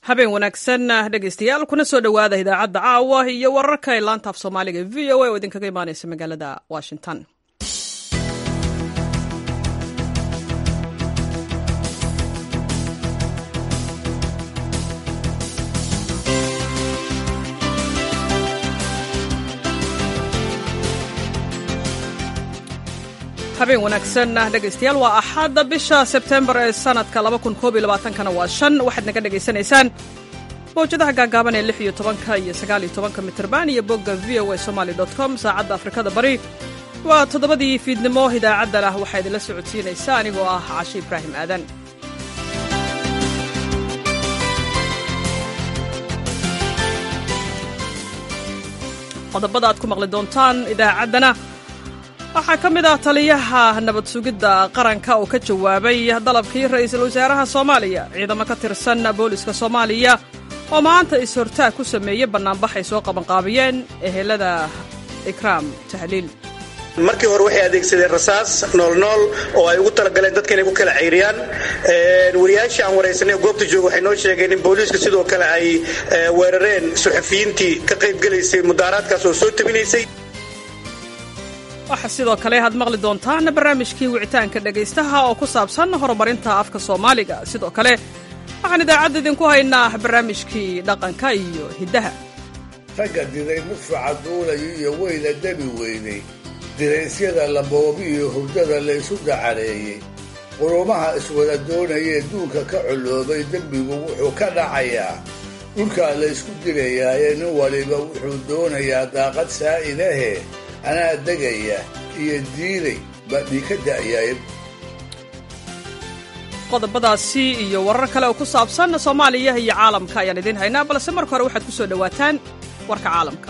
habeen wanaagsan dhegaystayaal kuna soo dhowaada idaacadda caawa iyo wararka ee laanta af soomaaliga v o a oo idinkaga imaaneysa magaalada washington habeen wanaagsan dhegaystayaal waa axadda bisha sebtembar ee sanadka kana waa shan waxaad naga dhegaysanaysaan mawjadaha gaagaaban ee lix iyo tobanka iyo sagaal iyo tobanka mitrban iyo bogga v o a somaly com saacadda afrikada bari waa toddobadii fiidnimo idaacaddan ah waxaa idinla socodsiinaysa anigoo ah cashe ibraahim aadan qodobada aad ku maqli doontaan idaacaddana waxaa ka mid ah taliyaha nabad sugidda qaranka oo ka jawaabay dalabkii ra'iisul wasaaraha soomaaliya ciidamo ka tirsan booliska soomaaliya oo maanta is-hortaag ku sameeyey bannaanbax ay soo qabanqaabiyeen ehelada ikraam tahliil markii hore waxay adeegsadeen rasaas noolnool oo ay ugu talagaleen dadka inay ku kala cayriyaan wariyaashii aan waraysanay goobta jooga waxay noo sheegeen in booliisku sidoo kale ay weerareen suxufiyiintii ka qaybgelaysay mudaaraadkaas oo soo tabinaysay waxaa sidoo kale aad maqli doontaan barnaamijkii wicitaanka dhegaystaha oo ku saabsan horumarinta afka soomaaliga sidoo kale waxaan idaacadda idinku haynaa barnaamijkii dhaqanka iyo hiddaha ragga diray mudfaca duulayo iyo weyna debi weynay diraysyada laboobi iyo hurdada laysu dacareeyey qurumaha iswada doonayee duunka ka colloobay dembigu wuxuu ka dhacayaa dhulkaa laysku dilayaaye nin waliba wuxuu doonayaa daaqad saa'idahe anaa degaya iyo diiday baa dhii ka da'yaay qodobadaasi iyo warar kale oo ku saabsan soomaaliya iyo caalamka ayaan idiin haynaa balse marka hore waxaad ku soo dhowaataan warka caalamka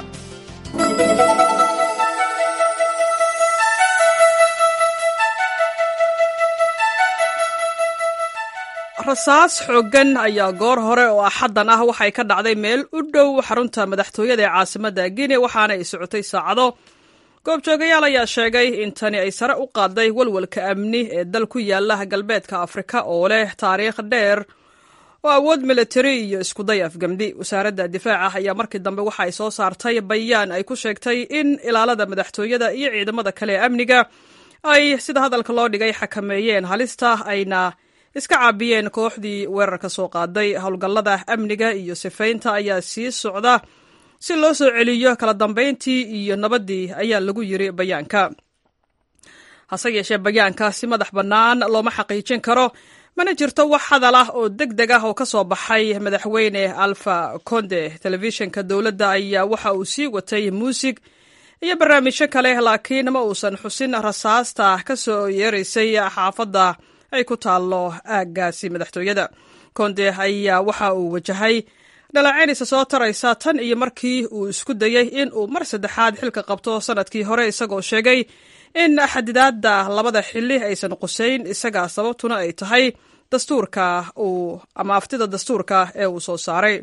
rasaas xooggan ayaa goor hore oo axaddan ah waxay ka dhacday meel u dhow xarunta madaxtooyada ee caasimadda guinea waxaana ay socotay saacado goobjoogayaal ayaa sheegay in tani ay sare u qaaday walwalka amni ee dal ku yaala galbeedka afrika oo leh taariikh dheer oo awood militari iyo iskuday afgamdi wasaaradda difaaca ayaa markii dambe waxa ay soo saartay bayaan ay ku sheegtay in ilaalada madaxtooyada iyo ciidamada kale ee amniga ay sida hadalka loo dhigay xakameeyeen halista ayna iska caabiyeen kooxdii weerarka soo qaaday howlgallada amniga iyo sifaynta ayaa sii socda si loo soo celiyo kala dambayntii iyo nabaddii ayaa lagu yiri bayaanka hase yeeshee bayaanka si madax bannaan looma xaqiijin karo mana jirto wax hadal ah oo deg deg ah oo ka soo baxay madaxweyne alfa conde telefishinka dowladda ayaa waxa uu sii watay muusig iyo barnaamijyo kale laakiin ma uusan xusin rasaasta ka soo yeeraysay xaafadda ay ku taallo aaggaasi madaxtooyada konde ayaa waxa uu wajahay dhalacaynaysa soo taraysa tan iyo markii uu isku dayey in uu mar saddexaad xilka qabto sanadkii hore isagoo sheegay in xadidaadda labada xili aysan qusayn isaga sababtuna ay tahay dastuurka uu ama aftida dastuurka ee uu soo saaray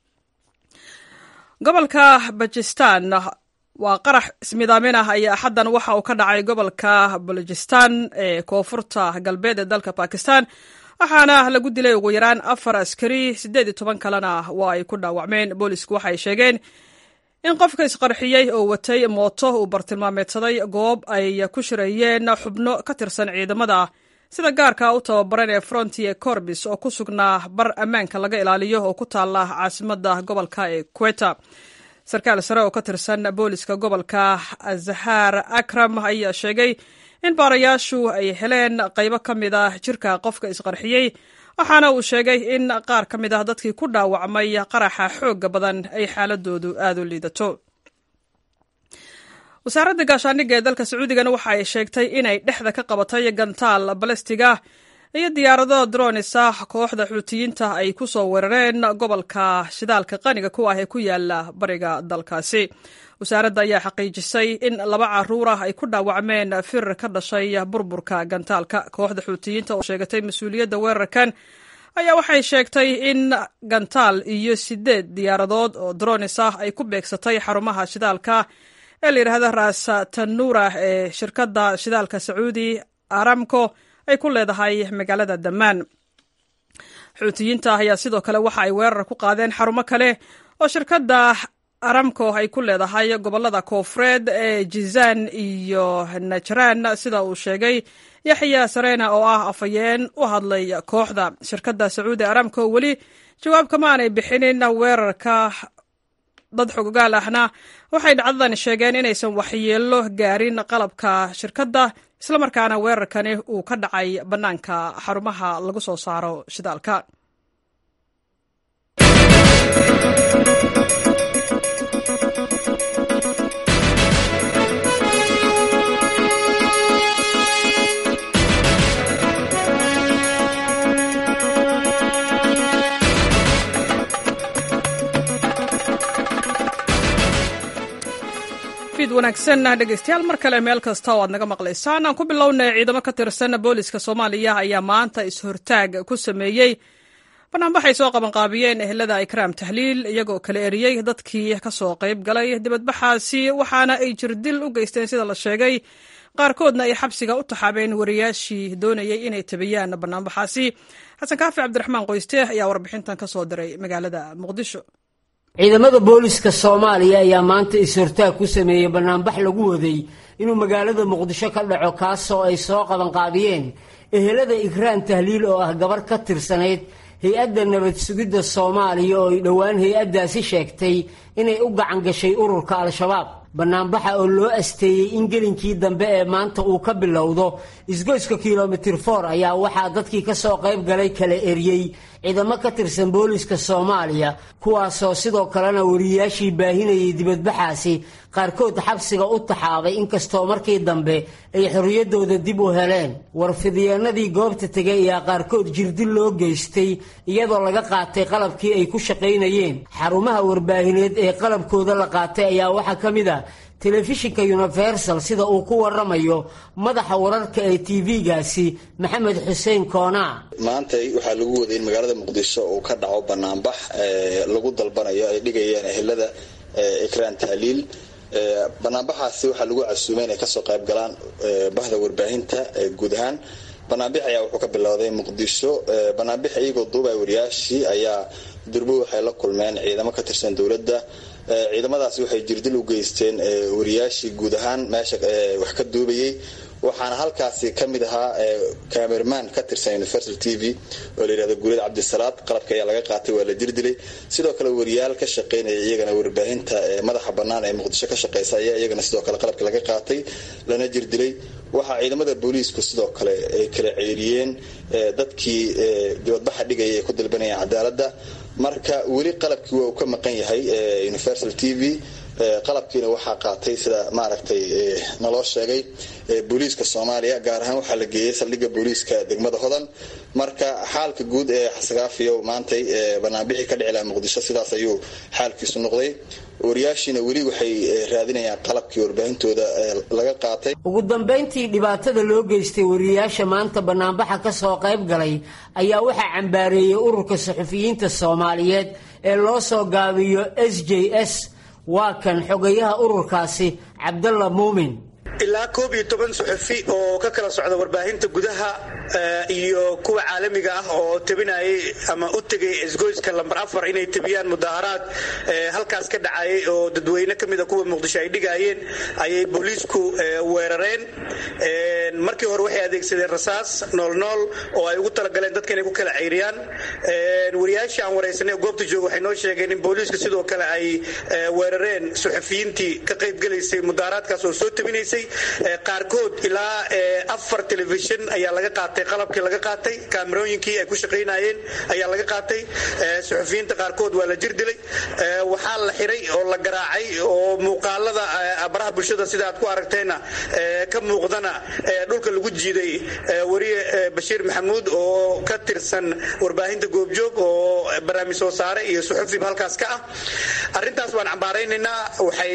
gobolka bajistan waa qarax ismidaamin ah ayaa axaddan waxa uu ka dhacay gobolka balojistan ee koonfurta galbeed ee dalka bakistan waxaana lagu dilay ugu yaraan afar askari siddeed iyo toban kalena waa ay ku dhaawacmeen boolisku waxay sheegeen in qofka isqarxiyey oo watay mooto uu bartilmaameedsaday goob ay ku shirayeen xubno ka tirsan ciidamada sida gaarka u tababaran ee frontier corbis oo ku sugnaa bar ammaanka laga ilaaliyo oo ku taala caasimadda gobolka ee queta sarkaal sare oo ka tirsan booliska gobolka azahar akram ayaa sheegay in baarayaashu ay heleen qaybo ka mid ah jirka qofka isqarxiyey waxaana uu sheegay in qaar ka mid ah dadkii ku dhaawacmay qaraxa xoogga badan ay xaaladoodu aada u liidato wasaaradda gaashaandhigga ee dalka sacuudigana waxa ay sheegtay inay dhexda ka qabatay gantaal balastiga iyo diyaarado dronis ah kooxda xuutiyiinta ay ku soo weerareen gobolka shidaalka qaniga ku ah ee ku yaala bariga dalkaasi wasaaradda ayaa xaqiijisay in laba caruur ah ay ku dhaawacmeen firir ka dhashay burburka gantaalka kooxda xuutiyiinta oo sheegatay mas-uuliyadda weerarkan ayaa waxay sheegtay in gantaal iyo sideed diyaaradood oo dronis ah ay ku beegsatay xarumaha shidaalka ee la yidhaahda ras tanuura ee shirkadda shidaalka sacuudi aramco ay ku leedahay magaalada damaan xuutiyiinta ayaa sidoo kale waxa ay weerar ku qaadeen xarumo kale oo shirkadda aramco ay ku leedahay gobolada koofureed ee jizaan iyo najraan sida uu sheegay yaxya sarena oo ah afhayeen u hadlay kooxda shirkadda sacuudi aramco weli jawaab kama aanay bixinin weerarka dad xogogaal ahna waxay dhacdadan sheegeen inaysan waxyeello gaarin qalabka shirkadda islamarkaana weerarkani uu ka dhacay bannaanka xarumaha lagu soo saaro shidaalka wanaagsan dhegeystayaal mar kale meel kasta oo aad naga maqlaysaan aan ku bilownay ciidamo ka tirsan booliska soomaaliya ayaa maanta is-hortaag ku sameeyey banaanbaxay soo qabanqaabiyeen ehelada ikraam tahliil iyagoo kala eriyey dadkii kasoo qayb galay dibadbaxaasi waxaana ay jirdil u geysteen sida la sheegay qaarkoodna ay xabsiga u taxaabeen wariyaashii doonayay inay tabiyaan banaanbaxaasi xasan kaafi cabdiraxmaan qoyste ayaa warbixintan ka soo diray magaalada muqdisho ciidamada booliska soomaaliya ayaa maanta is-hortaag ku sameeyey banaanbax lagu waday inuu magaalada muqdisho ka dhaco kaasoo ay soo qabanqaabiyeen ehelada ikraan tahliil oo ah gabar ka tirsanayd hay-adda nabad sugidda soomaaliya oo ay dhowaan hay-addaasi sheegtay inay u gacan gashay ururka al-shabaab banaanbaxa oo loo asteeyey in gelinkii dambe ee maanta uu ka bilowdo isgoyska kilomitir for ayaa waxaa dadkii ka soo qayb galay kala eriyey ciidamo ka tirsan booliska soomaaliya kuwaasoo sidoo kalena wariyayaashii baahinayay dibadbaxaasi qaarkood xabsiga u taxaabay inkastoo markii dambe ay xorriyaddooda dib u heleen warfidyeennadii goobta tegay ayaa qaarkood jirdil loo geystay iyadoo laga qaatay qalabkii ay ku shaqaynayeen xarumaha warbaahineed ee qalabkooda la qaatay ayaa waxaa ka mid a telefishinka universal sida uu ku waramayo madaxa wararka ee tv-gaasi maxamed xuseen koonaa maantay waxaa lagu waday in magaalada muqdisho uu ka dhaco banaanbax lagu dalbanayo ay dhigayeen ehelada ikraan tahliil banaanbaxaasi waxaa lagu casuumay inay kasoo qayb galaan bahda warbaahinta guud ahaan banaanbix ayaa wuxuu ka bilowday muqdisho banaanbix iyagoo duubay wariyaashii ayaa durbo waxay la kulmeen ciidamo ka tirsan dowladda ciidamadaasi waxay jirdil u geysteen wariyaashii guud ahaan meesha wax ka duubayay waxaana halkaasi ka mid ahaa camerman ka tirsan universal t v oo la yihahdo guulid cabdisalaad qalabka ayaa laga qaatay waa la jirdilay sidoo kale wariyaal ka shaqaynaya iyagana warbaahinta madaxa bannaan ee muqdisho ka shaqeysa ayaa iyagana sidoo kale qalabka laga qaatay lana jirdilay waxaa ciidamada booliisku sidoo kale ay kala ceeriyeen dadkii dibadbaxa dhigaya ay ku dalbanayaan cadaaladda marka weli qalabkii waa uu ka maqan yahay universal t v qalabkiina waxaa qaatay sida maaragtay naloo sheegay booliiska soomaaliya gaar ahaan waxaa la geeyey saldhigga booliiska degmada hodan marka xaalka guud ee xasagaafiyo maantay banaanbixii ka dhici laha muqdisho sidaas ayuu xaalkiisu noqday wariyaashiina weli waxay raadinayaan qalabkii warbaahintooda laga qaatay ugu dambayntii dhibaatada loo geystay wariyayaasha maanta banaanbaxa ka soo qayb galay ayaa waxaa cambaareeyey ururka saxufiyiinta soomaaliyeed ee loo soo gaabiyo s j s waa kan xogayaha ururkaasi cabdalla muumin ilaa koob iyo toban suxufi oo ka kala socda warbaahinta gudaha iyo kuwa caalamiga ah oo tabinayay ama u tegay isgoyska lambar afar inay tabiyaan mudaharaad halkaas ka dhacayay oo dadweyne ka mida kuwa muqdisho ay dhigaayeen ayay booliisku weerareen markii hore waxay adeegsadeen rasaas noolnool oo ay ugu talagaleen dadka inay ku kala ceyriyaan wariyaashii aan waraysanay goobta jooga waxay noo sheegeen in booliiska sidoo kale ay weerareen suxufiyiintii ka qaybgelaysay mudaharaadkaas oo soo tabinaysay qaarkood ilaa afar telefishin ayaa laga qaatay qalabkii laga qaatay kaamerooyinkii ay ku shaqaynayeen ayaa laga qaatay suxufiyiinta qaarkood waa la jir dilay waxaa la xiray oo la garaacay oo muuqaalada baraha bulshada sida aad ku aragteenna ka muuqdana dhulka lagu jiiday wariye bashiir maxamuud oo ka tirsan warbaahinta goobjoog oo barnaamij soo saare iyo suxufiba halkaas ka ah arrintaas waan cambaaraynaynaa waxay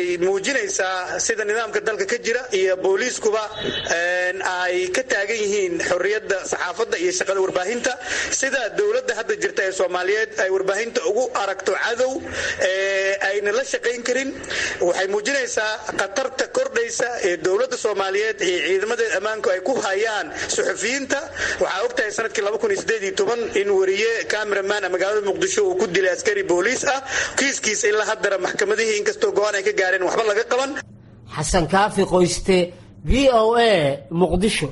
muujinaysaa sida nidaamka dalka ka jira iyo booliiskuba ay ka taagan yihiin xorriyadda xorriyadda saxaafadda iyo shaqada warbaahinta sida dowladda hadda jirta ee soomaaliyeed ay warbaahinta ugu aragto cadow ayna la shaqayn karin waxay muujinaysaa khatarta kordhaysa ee dowladda soomaaliyeed iyo ciidamadeed ammaanku ay ku hayaan suxufiyiinta waxaa ogtahay sanadkii in wariye cameraman magaalada muqdisho uu ku dilay askari booliis ah kiiskiisa ilaa haddana maxkamadihii inkastoo go-aan ay ka gaareen waxba laga qaban xasan kaafi qoyste v o a muqdisho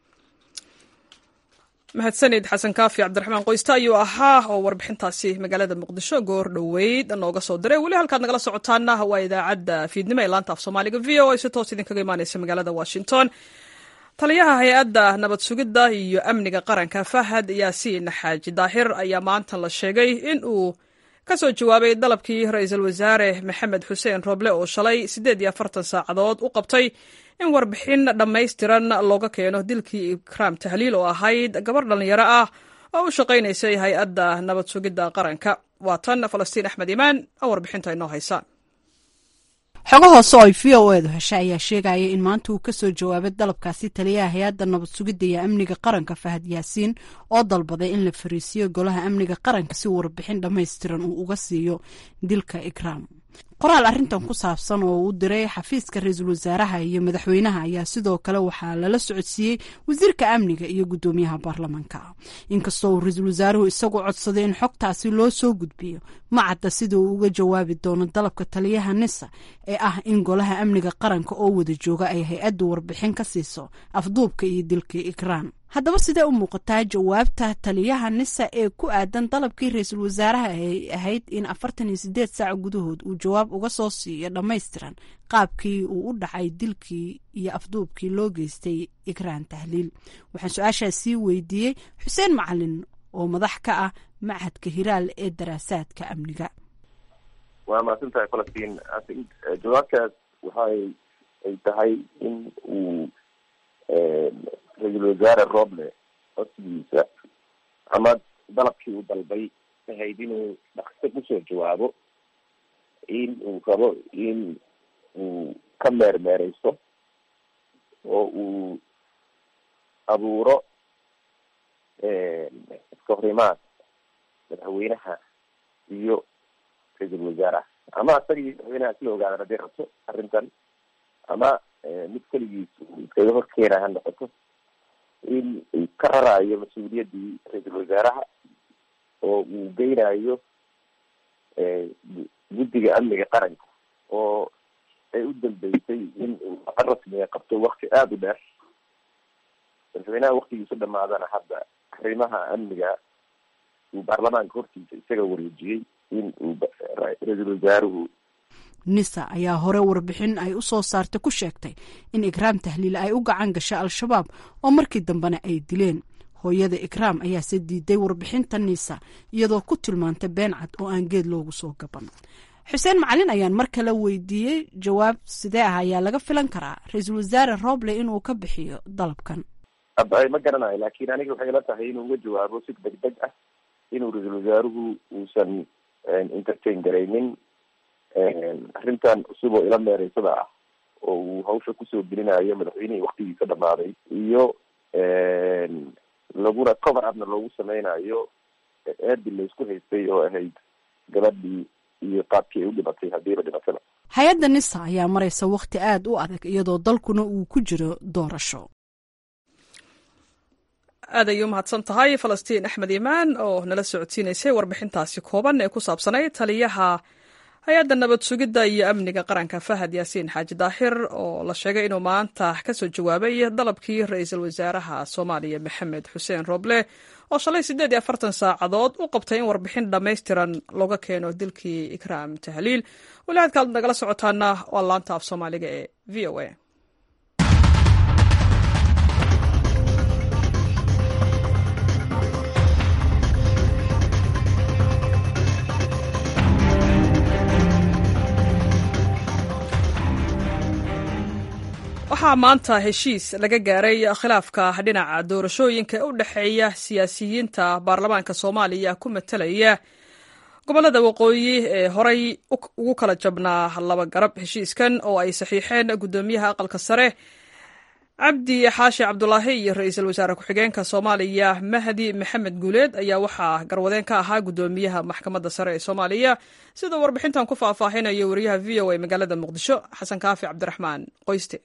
mahadsanid xasan kaafi cabdiraxmaan qoyste ayuu ahaa oo warbixintaasi magaalada muqdisho goor dhoweyd nooga soo diray weli halkaad nagala socotaana waa idaacadda fiidnimo ee laanta af soomaaliga v o a si toos idinkaga imaaneysa magaalada washington taliyaha hay-adda nabad sugidda iyo amniga qaranka fahad yaasiin xaaji daahir ayaa maanta la sheegay in uu ka soo jawaabay dalabkii ra-iisul wasaare maxamed xuseen roble oo shalay siddeed iyo afartan saacadood u qabtay in warbixin dhammaystiran looga keeno dilkii ikraam tahliil oo ahayd gabar dhallinyaro ah oo u shaqaynaysay hay-adda nabad sugidda qaranka waa tan falastiin axmed imaan oo warbixinta inoo haysa xogo hoose oo ay v o edu heshay ayaa sheegaya in maanta uu kasoo jawaabay dalabkaasi taliyaha hay-adda nabad sugidda iyo amniga qaranka fahad yaasiin oo dalbaday in la fariisiyo golaha amniga qaranka si warbixin dhammaystiran uu uga siiyo dilka ikraam qoraal arrintan ku saabsan oo uu diray xafiiska ra-iisul wasaaraha iyo madaxweynaha ayaa sidoo kale waxaa lala socodsiiyey wasiirka amniga iyo guddoomiyaha baarlamaanka inkastoo uu ra-iisul wasaaruhu isagu codsaday in xogtaasi loo soo gudbiyo ma cadda sida uu uga jawaabi doono dalabka taliyaha nisa ee ah in golaha amniga qaranka oo wada jooga ay hay-addu warbixin ka siiso afduubka iyo dilkii ikraan haddaba sidee u muuqataa jawaabta taliyaha nisa ee ku aadan dalabkii ra-iisul wasaaraha ay ahayd in afartan iyo sideed saac gudahood uu jawaab uga soo siiyo dhammaystiran qaabkii uu u dhacay dilkii iyo afduubkii loo geystay ikraan tahliil waxaan su-aashaas sii weydiiyey xuseen macalin oo madax ka ah machadka hiraal ee daraasaadka amniga waa mahadsantahay falastiin jawaabtaas waxay ay tahay in uu ra-iisul wasaare roble codsigiisa ama dalabkii uu dalbay ahayd inuu dhaqso kusoo jawaabo in uu rabo in uu ka meermeereysto oo uu abuuro iska horimaad madaxweynaha iyo ra-iisul wasaaraha ama isagii madaxweynaha isla ogaadaan hadday rabto arrintan ama mid keligiis uu iskaga horkeena ha noqoto in uu ka raraayo mas-uuliyaddii ra-iisul wasaaraha oo uu geynayo guddiga amniga qaranka oo ay u dambeysay in uu aqal rasmiga qabto wakti aada u dheer madaxweynaha waktigiisu dhamaadana hadda arrimaha amniga uu baarlamaanka hortiisa isaga wareejiyey in uu ra-iisul wasaaruhu nisa ayaa hore warbixin ay u soo saartay ku sheegtay in ikraam tahliil ay u gacan gashay al-shabaab oo markii dambena ay dileen hooyada ikraam ayaase diiday warbixinta nisa iyadoo ku tilmaantay been cad oo aan geed loogu soo gaban xuseen macalin ayaan mar kale weydiiyey jawaab sidee ah ayaa laga filan karaa ra-iisul wasaare roble inuu ka bixiyo dalabkan ma garanayo laakiin aniga waxay ila tahay inuu uga jawaabo si deg deg ah inuu ra-iisul wasaaruhu uusan entertain garaynin arrintan cusub oo ila meereysada ah oo uu hawsha kusoo gelinayo madaxweynihii waktigiisa dhamaaday iyo laguna cover upna loogu sameynayo eedi laysku haystay oo ahayd gabadhii iyo qaabkii ay u dhimatay haddiiba dhimataba hay-adda nisa ayaa maraysa wakhti aada u adag iyadoo dalkuna uu ku jiro doorasho aad ayay u mahadsan tahay falastiin axmed imaan oo nala socodsiinaysay warbixintaasi kooban ee ku saabsanayd taliyaha hay-adda nabad sugidda iyo amniga qaranka fahad yaasiin xaaji daahir oo la sheegay inuu maanta kasoo jawaabay dalabkii ra-iisul wasaaraha soomaaliya maxamed xuseen roble oo shalay siddeed iyo afartan saacadood u qabtay in warbixin dhammaystiran looga keeno dilkii ikraam tahliil weli hadkaad nagala socotaana waa laanta af soomaaliga ee v o a waxaa maanta heshiis laga gaaray khilaafka dhinaca doorashooyinka ee u dhexeeya siyaasiyiinta baarlamaanka soomaaliya ku matalaya gobolada waqooyi ee horay ugu kala jabnaa laba garab heshiiskan oo ay saxiixeen guddoomiyaha aqalka sare cabdi xaashi cabdulaahi iyo ra-iisul wasaare ku-xigeenka soomaaliya mahdi maxamed guuleed ayaa waxaa garwadeen ka ahaa guddoomiyaha maxkamadda sare ee soomaaliya sida warbixintan ku faahfaahinayo wariyaha v o a magaalada muqdisho xasan kaafi cabdiraxmaan qoyste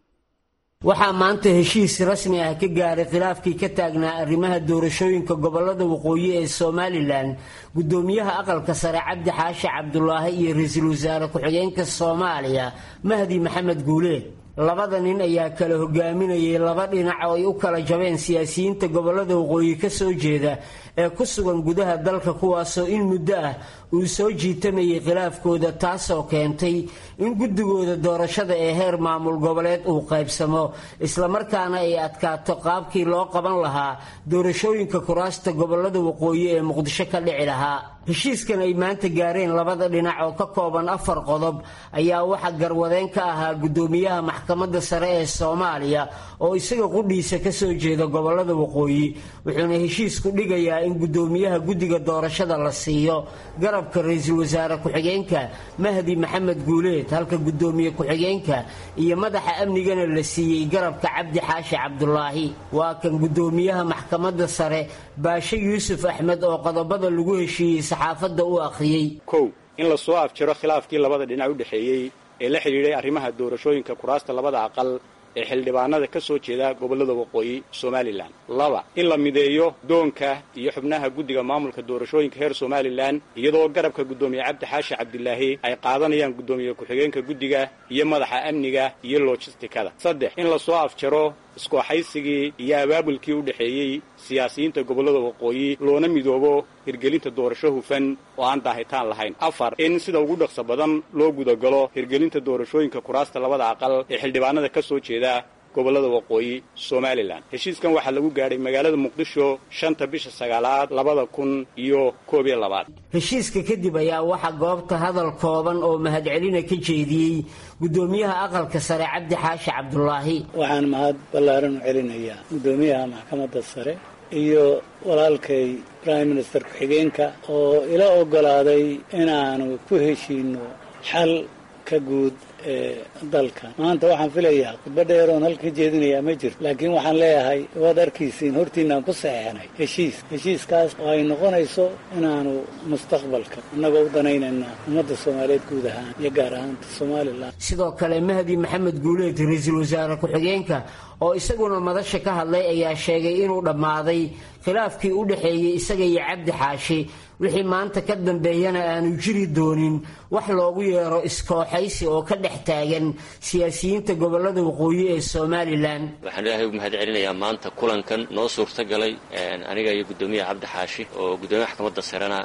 waxaa maanta heshiis rasmi ah ka gaaray khilaafkii ka taagnaa arrimaha doorashooyinka gobolada waqooyi ee somalilan guddoomiyaha aqalka sare cabdi xaashi cabdulaahi iyo ra-iisul wasaare ku-xigeenka soomaaliya mahdi maxamed guuleed labada nin ayaa kala hogaaminayay laba dhinac oo ay u kala jabeen siyaasiyiinta gobolada waqooyi ka soo jeeda ee ku sugan gudaha dalka kuwaasoo in muddo ah uu soo jiitamayay khilaafkooda taasoo keentay in guddigooda doorashada ee heer maamul goboleed uu qaybsamo islamarkaana ay adkaato qaabkii loo qaban lahaa doorashooyinka kuraasta gobolada waqooyi ee muqdisho ka dhici lahaa heshiiskan ay maanta gaareen labada dhinac oo ka kooban afar qodob ayaa waxaa garwadeen ka ahaa guddoomiyaha maxkamadda sare ee soomaaliya oo isaga qudhiisa ka soo jeeda gobolada waqooyi wuxuuna heshiisku dhigayaa in guddoomiyaha guddiga doorashada la siiyo garabka ra-iisul wasaare ku-xigeenka mahdi maxamed guuleed halka guddoomiye ku-xigeenka iyo madaxa amnigana la siiyey garabka cabdi xaashi cabdulaahi waa kan guddoomiyaha maxkamadda sare baashe yuusuf axmed oo qodobada lagu heshiiyey saxaafadda u akhriyey kow in la soo afjiro khilaafkii labada dhinac u dhexeeyey ee la xidhiidhay arrimaha doorashooyinka kuraasta labada aqal ee xildhibaanada ka soo jeeda gobollada waqooyi somalilan laba in la mideeyo doonka iyo xubnaha guddiga maamulka doorashooyinka heer somalilan iyadoo garabka guddoomiye cabdi xaashi cabdilaahi ay qaadanayaan guddoomiye ku-xigeenka guddiga iyo madaxa amniga iyo lojistikada saddex in la soo afjaro iskooxaysigii iyo abaabulkii u dhexeeyey siyaasiyiinta gobollada waqooyi loona midoobo hirgelinta doorasho hufan oo aan daahitaan lahayn afar in sida ugu dhaqso badan loo gudagalo hirgelinta doorashooyinka kuraasta labada aqal ee xildhibaanada ka soo jeeda gobollada waqooyi somalilan heshiiskan waxaa lagu gaadhay magaalada muqdisho shanta bisha sagaalaad labada kun iyo koob iyo labaad heshiiska kadib ayaa waxaa goobta hadal kooban oo mahadcelina ka jeediyey guddoomiyaha aqalka sare cabdi xaashi cabdulaahi waxaan mahad ballaaran u celinayaa guddoomiyaha maxkamadda sare iyo walaalkay prime minister ku-xigeenka oo ila oggolaaday inaanu ku heshiino xal ka guud ee dalka maanta waxaan filayaa khudba dheeroon halka jeedinayaa ma jirto laakiin waxaan leeyahay waad arkaysiin hortiinaan ku saxeexnay heshiis heshiiskaas oo ay noqonayso inaanu mustaqbalka innagoo u danaynayna ummadda soomaaliyeed guud ahaan iyo gaar ahaanta somalilan sidoo kale mahdi maxamed guuleed ra-iisul wasaare ku-xigeenka oo isaguna madasha ka hadlay ayaa sheegay inuu dhammaaday khilaafkii u dhexeeyey isaga iyo cabdi xaashi wixii maanta ka dambeeyana aanu jiri doonin wax loogu yeero iskooxaysi oo ka dhex taagan siyaasiyiinta gobolada waqooyi ee somalilan waxaan ilaahay u mahad celinayaa maanta kulankan noo suurta galay aniga iyo guddoomiyaha cabdi xaashi oo guddoomiyaha maxkamadda sarena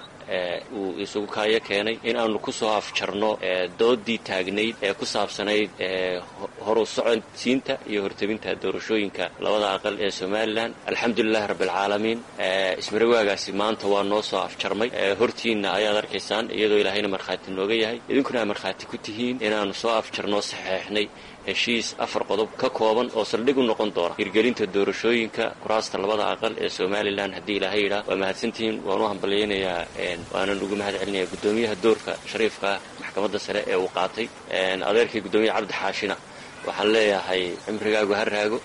uu isugu kaayo keenay in aanu ku soo afjarno doodii taagnayd ee ku saabsanayd horu socodsiinta iyo hortebinta doorashooyinka labada aqal ee somalilan alxamdulilahi rabbialcaalamiin ismarawaagaasi maanta waa noo soo afjarmay hortiinna ayaad arkaysaan iyadoo ilaahayna markhaati nooga yahay idinkuna aad markhaati ku tihiin inaanu soo afjarnoo saxeexnay heshiis afar qodob ka kooban oo saldhig u noqon doona hirgelinta doorashooyinka kuraasta labada aqal ee somalilan haddii ilaahay yidhaah waa mahadsantihiin waan u hambalyaynayaa waanan ugu mahad celinayaa guddoomiyaha doorka shariifka maxkamadda sare ee uu qaatay adeerkii guddoomiyaha cabdi xaashina waxaan leeyahay cimrigaagu ha raago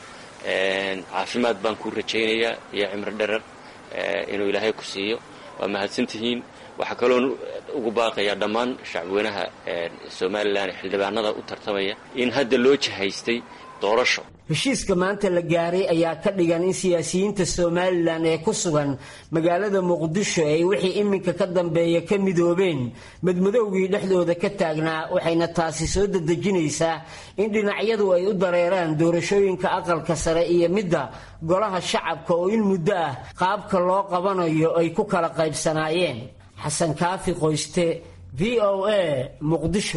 caafimaad baan kuu rajaynayaa iyo cimri dherer inuu ilaahay ku siiyo waa mahadsantihiin waxaa kaloon ugu baaqayaa dhammaan shacbweynaha somalilan ee xildhibaanada u tartamaya in hadda loo jihaystay doorasho heshiiska maanta la gaaray ayaa ka dhigan in siyaasiyiinta somalilan ee ku sugan magaalada muqdisho ay wixii iminka ka dambeeya ka midoobeen madmadowgii dhexdooda ka taagnaa waxayna taasi soo dedejinaysaa in dhinacyadu ay u dareeraan doorashooyinka aqalka sare iyo midda golaha shacabka oo in muddo ah qaabka loo qabanayo ay ku kala qaybsanaayeen xasan kaafi qoyste v o a muqdisho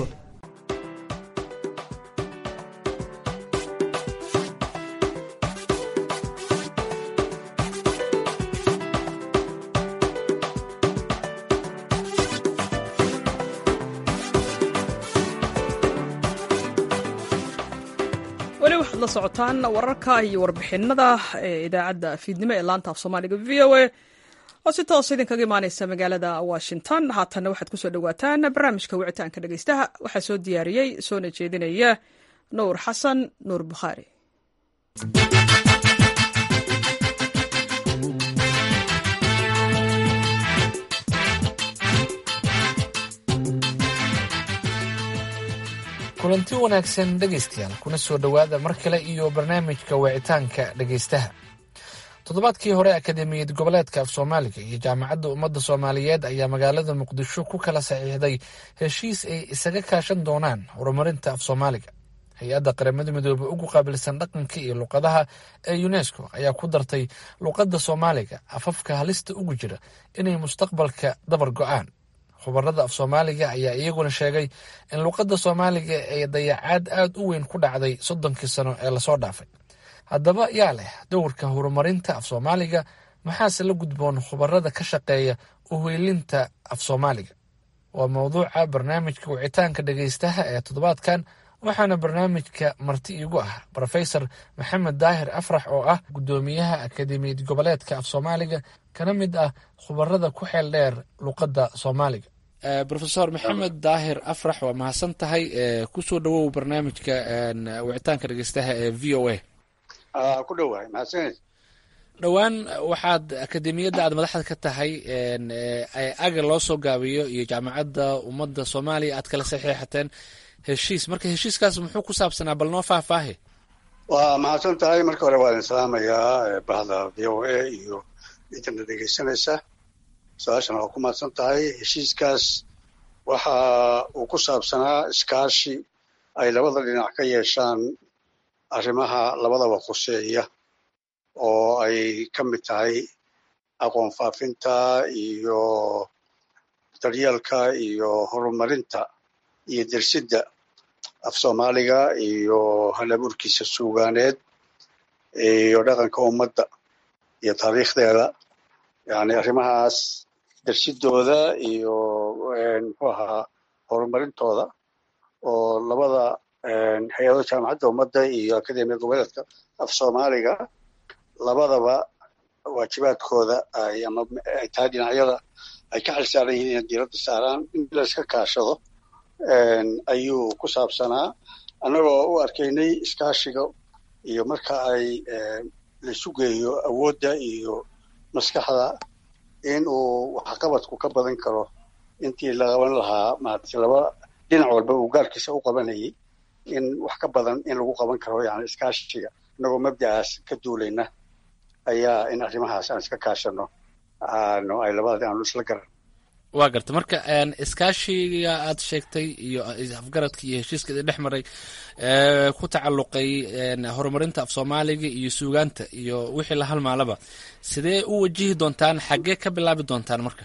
weli waxaad la socotaan wararka iyo warbixinada ee idaacadda fiidnimo ee laanta af soomaaliga v o a oo si toos idinkaga imaaneysa magaalada washington haatanna waxaad kusoo dhawaataan barnaamijka wicitaanka dhegeystaha waxaa soo diyaariyey soona jeedinaya nuur xasan nuur bukhaari kulanti wanaagsan dhegaystayaal kuna soo dhowaada mar kale iyo barnaamijka wicitaanka dhegaystaha toddobaadkii hore akademiyad goboleedka af soomaaliga iyo jaamacadda ummadda soomaaliyeed ayaa magaalada muqdisho ku kala saxiixday heshiis ay isaga kaashan doonaan horumarinta af soomaaliga hay-adda qaramada midoobey ugu qaabilsan dhaqanka iyo luqadaha ee unesco ayaa ku dartay luqadda soomaaliga afafka halista ugu jira inay mustaqbalka dabar go-aan khubarada af soomaaliga ayaa iyaguna sheegay in luqadda soomaaliga ay dayacaad aada u weyn ku dhacday soddonkii sano ee lasoo dhaafay haddaba yaa leh dowrka horumarinta af soomaaliga maxaase la gudboon khubarada ka shaqeeya uhoylinta af soomaaliga waa mowduuca barnaamijka wicitaanka dhegaystaha ee toddobaadkan waxaana barnaamijka marti iigu ah rofesor maxamed daahir afrax oo ah guddoomiyaha akademiyad goboleedka af soomaaliga kana mid ah khubarada ku xeel dheer luqadda soomaaliga rofesor maxamed daahir afrax waa mahadsan tahay kusoo dhawow barnaamijka wicitaanka dhegeystaha ee v o a ku dhowahay mahadsaned dhowaan waxaad akademiyadda aad madaxda ka tahay aga loo soo gaabiyo iyo jaamacadda ummadda soomaaliya aad kala saxiixateen heshiis marka heshiiskaas muxuu ku saabsanaa bal noo faahfaahi waa mahadsan tahay marka hore waa idin salaamayaa bahda v o a iyo intana dhegeysanaysa su-aashana waa ku mahadsan tahay heshiiskaas waxa uu ku saabsanaa iskaashi ay labada dhinac ka yeeshaan arrimaha labadaba khuseeya oo ay ka mid tahay aqoon faafinta iyo daryeelka iyo horumarinta iyo dersidda af soomaaliga iyo halaburkiisa suugaaneed iyo dhaqanka ummadda iyo taariikhdeeda yani arrimahaas dersidooda iyo muxuu ahaa horumarintooda oo labada hay-ado jaamacadda ummadda iyo akademiya goboleedka af soomaaliga labadaba waajibaadkooda ay ama ay tahay dhinacyada ay ka xilsaaran yihiin inay diiradda saaraan in la iska kaashado ayuu ku saabsanaa annagoo u arkaynay iskaashiga iyo marka ay laisu geeyo awoodda iyo maskaxda in uu waxqabadku ka badan karo intii la qaban lahaa maaragtay laba dhinac walba uu gaarkiisa u qabanayay in wax ka badan in lagu qaban karo yani iskaashiga innagoo mabda'aas ka duulayna ayaa in arrimahaas aan iska kaashano aanu ay labada aanu isla garan waa garta marka iskaashiga aad sheegtay iyo afgaradka iyo heshiiska idin dhex maray ku tacalluqay horumarinta af soomaaliga iyo suugaanta iyo wixii la halmaalaba sidee u wajihi doontaan xaggee ka bilaabi doontaan marka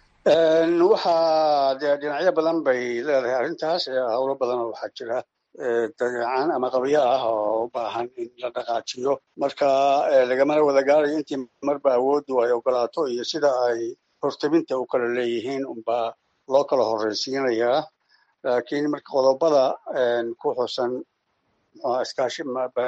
waxaa dee dhinacyo badan bay leedahay arrintaas howlo badanoo waxaa jira dabeecaan ama qabyo ah oo u baahan in la dhaqaajiyo marka lagamana wada gaarayo intii marba awooddu ay ogolaato iyo sida ay hortabinta u kala leeyihiin unbaa loo kala horreysiinayaa laakiin marka qodobada ku xusan iskaashi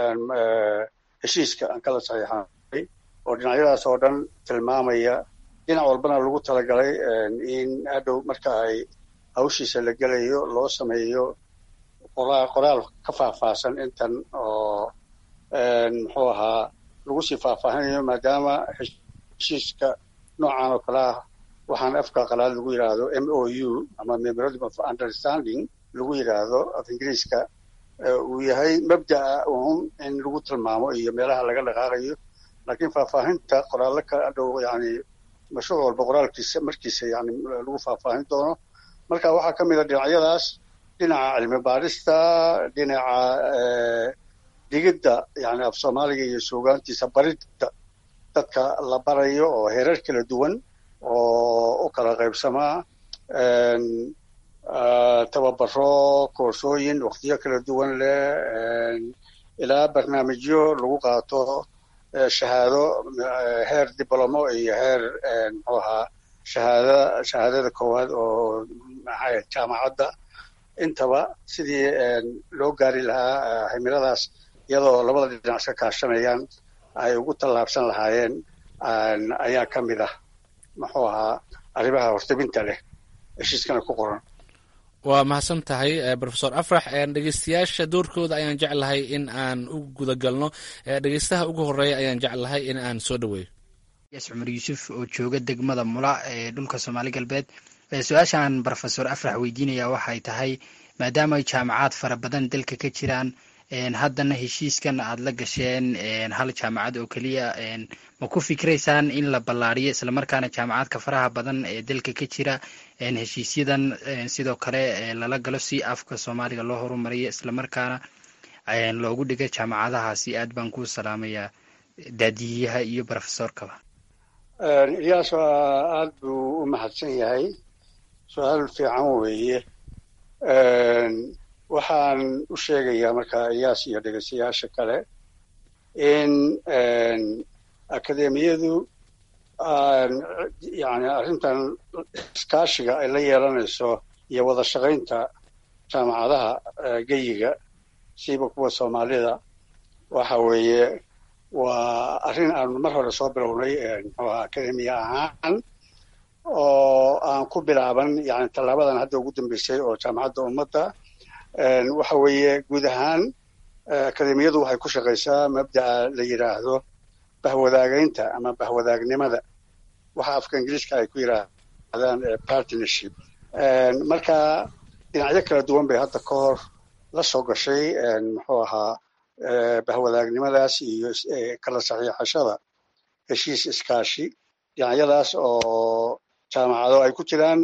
heshiiska aan kala saxiixanay oo dhinacyadaas oo dhan tilmaamaya dhinac walbana lagu talagalay in hadhow marka ay hawshiisa la gelayo loo sameeyo qoraal ka faahfaahsan intan oo muxuu ahaa lagu sii faahfaahinayo maadaama heshiiska noocan oo kale ah waxaan afka qalaad lagu yidhaahdo m o u ama memorandum of understanding lagu yidhaahdo af ingiriiska uu yahay mabda'a uun in lagu tilmaamo iyo meelaha laga dhaqaaqayo laakiin faahfaahinta qoraallo ka dhow yani mashruuc walba qoraalkiisa markiisa yani lagu faahfaahin doono marka waxaa ka mid a dhinacyadaas dhinaca cilmi baarista dhinaca dhigidda yani af soomaaliga iyo suugaantiisa baridda dadka la barayo oo heerar kala duwan oo u kala qaybsamaa tababaro koorsooyin waktiyo kala duwan leh ilaa barnaamijyo lagu qaato shahaado heer diblomo iyo heer muxuu ahaa shahaada shahaadada koowaad oo maxay jaamacadda intaba sidii loo gaari lahaa himiladaas iyadoo labada dhinac iska kaashanayaan ay ugu tallaabsan lahaayeen ayaa ka mid ah muxuu ahaa arrimaha hortabinta leh heshiiskana ku qoran waa mahadsan tahay rofesor afrax dhegeystayaasha doorkooda ayaan jeclahay in aan u gudagalno dhegeystaha ugu horeeya ayaan jeclahay in aan soo dhaweeyo yaas cumar yuusuf oo jooga degmada mula ee dhulka soomaali galbeed su-aashaan rofesor afrax weydiinaya waxay tahay maadaama ay jaamacaad fara badan dalka ka jiraan haddana heshiiskan aada la gasheen hal jaamacad oo keliya ma ku fikraysaan in la ballaariyo islamarkaana jaamacadka faraha badan ee dalka ka jira heshiisyadan sidoo kale lala galo si afka soomaaliga loo horumariyo islamarkaana loogu dhiga jaamacadahaasi aad baan kuu salaamayaa daadiyaha iyo rofesorkaba ilyaas aada buu u mahadsan yahay su-aal fiican weeye waxaan u sheegayaa markaa iyaas iyo dhegeystayaasha kale in akademiyadu yani arrintan iskaashiga ay la yeelanayso iyo wada shaqaynta jaamacadaha geyiga siiba kuwa soomaalida waxa weeye waa arrin aanu mar hore soo bilownay muxuu aha akademiya ahaan oo aan ku bilaaban yani tallaabadan hadda ugu dambeysay oo jaamacadda ummadda waxa weeye guud ahaan akademiyadu waxay ku shaqaysaa mabda'a la yidhaahdo bahwadaagaynta ama bahwadaagnimada waxa afka ingiliiska ay ku yidhaahdaan partnership marka dhinacyo kala duwan bay hadda ka hor la soo gashay muxuu ahaa bahwadaagnimadaas iyo kala saxiixashada heshiis iskaashi dhinacyadaas oo jaamacado ay ku jiraan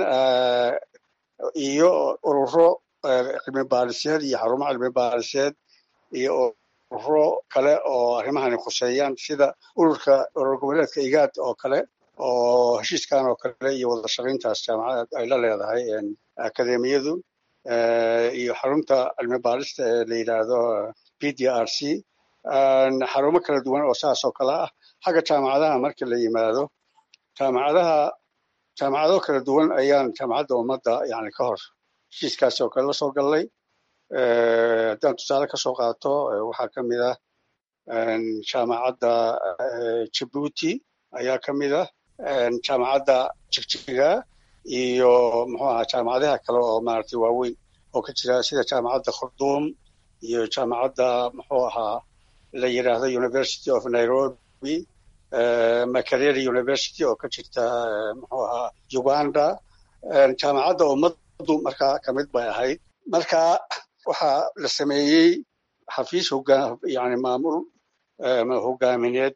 iyo ururo cilmi baariseed iyo xarumo cilmi baariseed iyo ururo kale oo arrimahani khuseeyaan sida ururka urur goboleedka igaad oo kale oo heshiiskan oo kale iyo wada shaqayntaas jaamacad ay la leedahay akademiyadu iyo xarunta cilmi baarista ee la yidhaahdo p d r c xarumo kala duwan oo saas oo kale ah xagga jaamacadaha marka la yimaado jaamacadaha jaamacado kala duwan ayaan jaamacadda ummadda yani ka hor heshiiskaasi oo kale la soo gallay haddaan tusaale ka soo qaato waxaa ka mid ah jaamacadda jabuuti ayaa ka mid ah jaamacadda jigjiga iyo muxuu ahaa jaamacadaha kale oo maaragtay waaweyn oo ka jira sida jaamacadda khurduum iyo jaamacadda muxuu ahaa la yidhaahdo university of nairobi makerere university oo ka jirta muxuu ahaa uganda jaamacadda ummaddu markaa ka mid bay ahayd marka waxaa la sameeyey xafiis hogaa yani maamul hogaamineed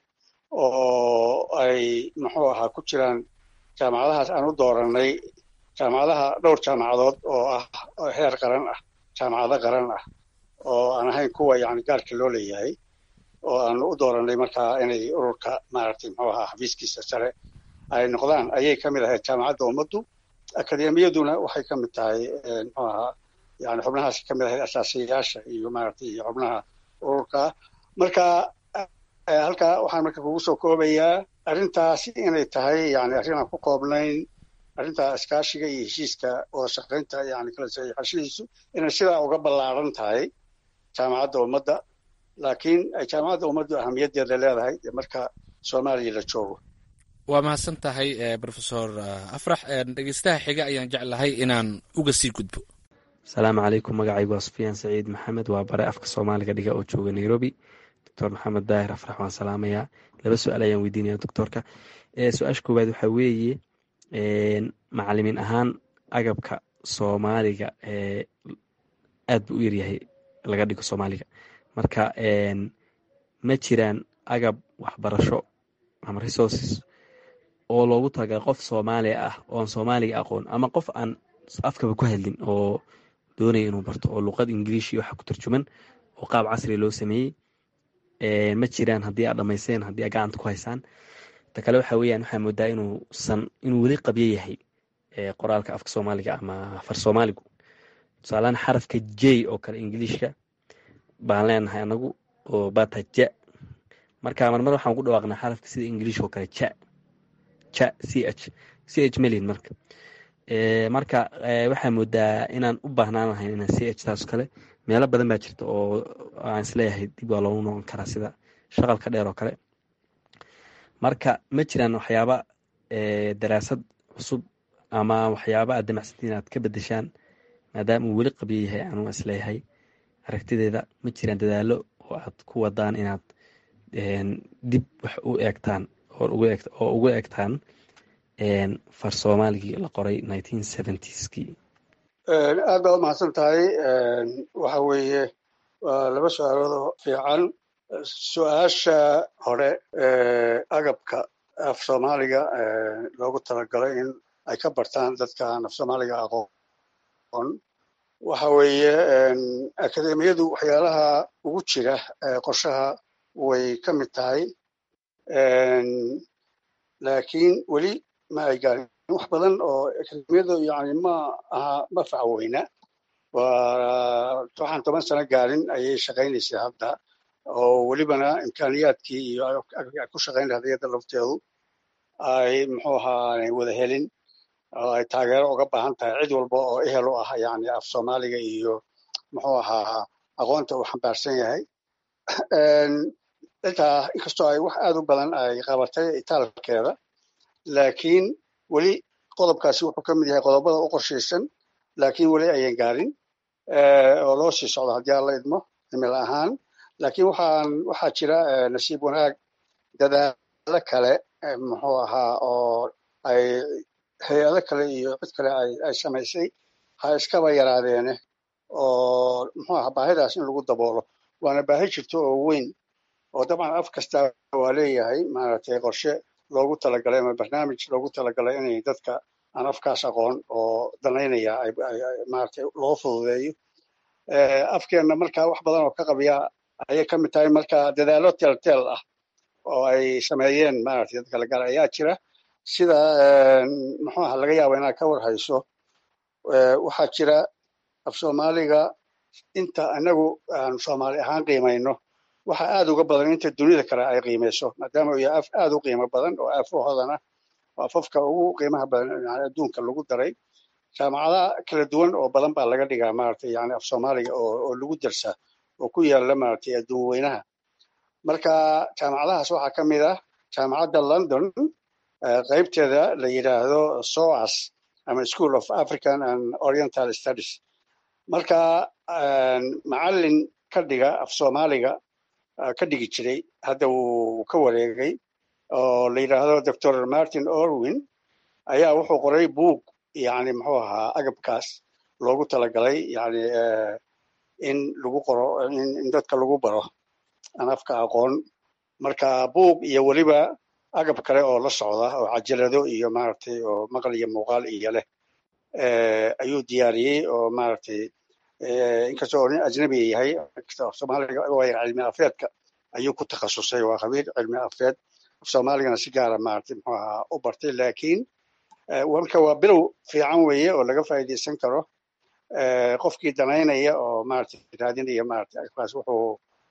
oo ay muxuu ahaa ku jiraan jaamacadahaas aan u dooranay jaamacadaha dhowr jaamacadood oo ah heer qaran ah jaamacado qaran ah oo aan ahayn kuwa yani gaarka loo leeyahay oo aan u dooranay markaa inay ururka maaragtay muxuu ahaa xafiiskiisa sare ay noqdaan ayay ka mid ahayd jaamacadda ummaddu akademiyaduna waxay ka mid tahay muxuu ahaa yani xubnahaas ka mid ahayd asaasayaasha iyo maaragtay iyo xubnaha ururka marka halkaa waxaan marka kugu soo koobayaa arrintaasi inay tahay yani arrin aan ku koobnayn arrinta iskaashiga iyo heshiiska wada shaqaynta yani kala saxiixashadiisu inay sidaa uga ballaaran tahay jaamacadda ummadda laakiin ay jaamacadda ummaddu ahamiyaddeeda leedahay marka soomaaliya la joogo waa mahadsan tahay rofesor afrax dhegeystaha xiga ayaan jeclahay inaan uga sii gudbo asalaamu calaykum magacaygu waa sufyaan saciid maxamed waa bare afka soomaaliga dhiga oo jooga nairobi doctor maxamed daahir afrax waan salaamayaa laba su-aal ayaan weydiinaya doctorka su-aasha koowaad waxaa weeye macalimiin ahaan agabka soomaaliga aad buu u yaryahay laga dhigo soomaaliga marka ma jiraan agab waxbarasho ama resources oo loogu talagalay qof soomaaliya ah oo aan soomaaliga aqoon ama qof aan afkaba ku hadlin oo doonaya inuu barto oo luqad ingiliish iyo waxa ku tarjuman oo qaab casriga loo sameeyey ma jiraan haddii aad dhamayseen haddii aad gacanta ku haysaan ta kale waxa weeyaan waxaa moodaa inuusan inuu weli qabyo yahay qoraalka afka soomaaliga ama far soomaaligu tusaalahaan xarafka j oo kale ingiliishka baan leenahay anagu oo bata ja marka marmar waxaan ku dhawaaqnaa xarafka sida ingiliish oo kale ja ja c h c h melin marka marka waxaa moodaa inaan u baahnaan lahayn inaan c h taas kale meelo badan baa jirta oo aan isleeyahay dib waa loogu noqon karaa sida shaqalka dheer oo kale marka ma jiraan waxyaaba daraasad cusub ama waxyaaba aad damacsantiin inaad ka bedeshaan maadaama uu weli qabyo yahay anuu isleeyahay aragtideeda ma jiraan dadaalo oo aad ku wadaan inaad dib wax u eegtaan oo ugu eegtaan far soomaaligii la qoray nineteen seventies-kii aad baa u mahadsan tahay waxa weeye waa laba su-aalood oo fiican su-aasha hore agabka af soomaaliga loogu talagalay in ay ka bartaan dadka aan af soomaaliga aqoon waxa weeye akademiyadu waxyaalaha ugu jira qorshaha way ka mid tahay laakiin weli ma ay gaarin wax badan oo akademiyadu yani ma aha ma facweyna waa waxaan toban sano gaarin ayay shaqaynaysay hadda oo welibana imkaaniyaadkii iyo ku shaqayn lahayd iyada lafteedu ay muxuu ahaa wada helin oo ay taageero uga baahan tahay cid walba oo ehel u ah yani af soomaaliga iyo muxuu ahaa aqoonta uu xambaarsan yahay intaa inkastoo ay wax aad u badan ay qabatay itaalkeeda laakiin weli qodobkaasi wuxuu ka mid yahay qodobada u qorshaysan laakiin weli ayan gaarin oo loo sii socdo haddii aan la idmo cimil ahaan laakiin waxaan waxaa jira nasiib wanaag dadaalo kale muxuu ahaa oo ay hay-ado kale iyo cid kale ay samaysay ha iskaba yaraadeene oo muxuu ahaa baahidaas in lagu daboolo waana baahi jirto oo weyn oo dabcan af kasta waa leeyahay maaragtay qorshe loogu talagalay ama barnaamij loogu talagalay inay dadka aan afkaas aqoon oo danaynaya maaragtay loo fududeeyo afkeenna marka wax badan oo ka qabiya ayay ka mid tahay marka dadaalo teelteel ah oo ay sameeyeen maaragtay dadka lagar ayaa jira sida muxuu aha laga yaaba inaad ka war hayso waxaa jira af soomaaliga inta inagu aan soomaali ahaan qiimayno waxa aad uga badan inta dunida kale ay qiimayso maadaama uu yahay af aad u qiimo badan oo afahoodana oo afafka ugu qiimaha badan yani adduunka lagu daray jaamacadaha kala duwan oo badan baa laga dhigaa maaragtay yani af soomaaliga oo oo lagu darsaa oo ku yaala maaragtay adduun weynaha marka jaamacadahaas waxaa ka mid ah jaamacadda london qaybteeda la yidhaahdo soas ama school of african and oriental studies marka macallin ka dhiga af soomaaliga ka dhigi jiray hadda wuu ka wareegay oo la yidhaahdo doctor martin orwin ayaa wuxuu qoray buug yani muxuu ahaa agabkaas loogu talagalay yani in lagu qoro in dadka lagu baro aan afka aqoon marka buug iyo weliba agab kale oo la socda oo cajalado iyo maaragtay oo maqal iyo muuqaal iyo leh ayuu diyaariyey oo maaragtay inkastoo nin ajnabiga yahay soomaaliga wayar cilmi afeedka ayuu ku takhasusay waa khabiir cilmi afeed af soomaaligana si gaara maaragtay muxuu ahaa u bartay laakiin marka waa bilow fiican weeye oo laga faa'iidaysan karo qofkii danaynaya oo maaragtay raadinaya maaragtay kaas wuxuu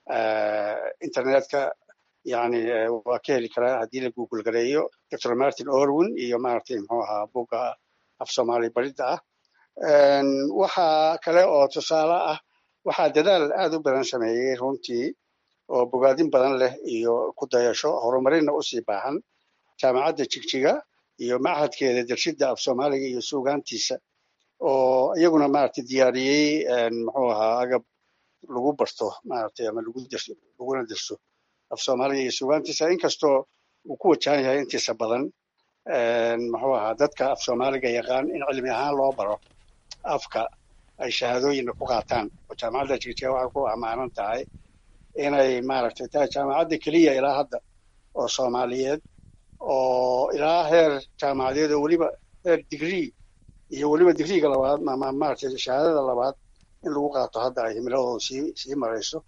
internetka yani waa ka heli karaa haddii la google gareeyo dr martin orwin iyo maaragtay muxuu ahaa buga af soomaali baridda ah waxa kale oo tusaale ah waxaa dadaal aad u badan sameeyey runtii oo bogaadin badan leh iyo ku dayasho horumarinna usii baahan jaamacadda jigjiga iyo machadkeeda darshidda af soomaaliga iyo suugaantiisa oo iyaguna maaragtay diyaariyey muxuu ahaa agab lagu barto maaragtay ama lagu derso laguna derso af soomaaliga iyo suugaantiisa inkastoo uu ku wajahan yahay intiisa badan muxuu ahaa dadka af soomaaliga yaqaan in cilmi ahaan loo baro afka ay shahaadooyinna ku qaataan oo jaamacadda jigjiga waxay ku amaanan tahay inay maaragtay tahay jaamacadda keliya ilaa hadda oo soomaaliyeed oo ilaa heer jaamacadeed oo weliba heer digree iyo weliba digriiga labaad ama maaragtay shahaadada labaad in lagu qaato hadda ay himiladooda sii sii marayso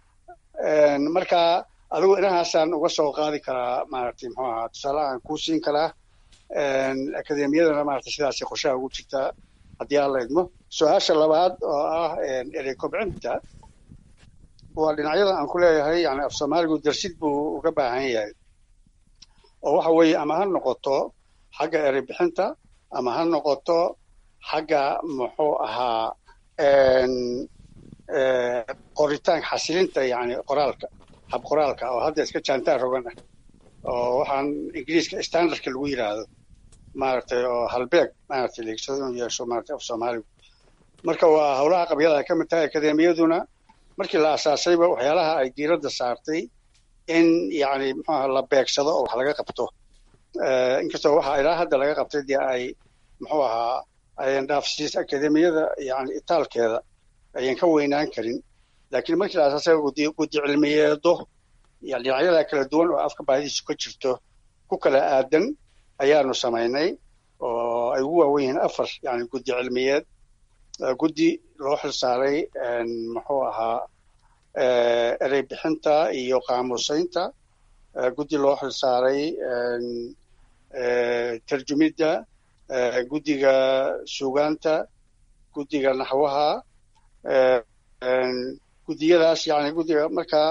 marka adigu inahaasaan uga soo qaadi karaa maaragtay muxuu ahaa tusaale aan kuu siin karaa akademiyadana maaragtay sidaasay qorshaha ugu jirtaa haddii aan la idmo su-aasha labaad oo ah erey kobcinta waa dhinacyada aan ku leeyahay yani af soomaaligu darsid buu uga baahan yahay oo waxa weeye ama ha noqoto xagga erey bixinta ama ha noqoto xagga muxuu ahaa qoritaanka xasilinta yani qoraalka hab qoraalka oo hadda iska jaantaan rogan ah oo waxaan ingiriiska standardka lagu yidhaahdo maaragtay oo halbeeg maaragtay leegsado inuu yeesho maaragtay af soomaaligu marka waa howlaha qabyada ay ka mid tahay akademiyaduna markii la asaasayba waxyaalaha ay diiradda saartay in yani muxuaha la beegsado oo wax laga qabto inkastoo waxa ilaa hadda laga qabtay dee ay muxuu ahaa ayan dhaafsiis akademiyada yani itaalkeeda ayan ka weynaan karin laakiin markii la asaasay gudi guddi cilmiyeedo dhinacyada kala duwan oo afka baadidiisu ka jirto ku kala aadan ayaanu samaynay oo ay ugu waawen yihiin afar yani guddi cilmiyeed guddi loo xilsaaray muxuu ahaa erey bixinta iyo qaamuusaynta guddi loo xilsaaray tarjumidda guddiga sugaanta guddiga naxwaha guddiyadaas yani guddiga markaa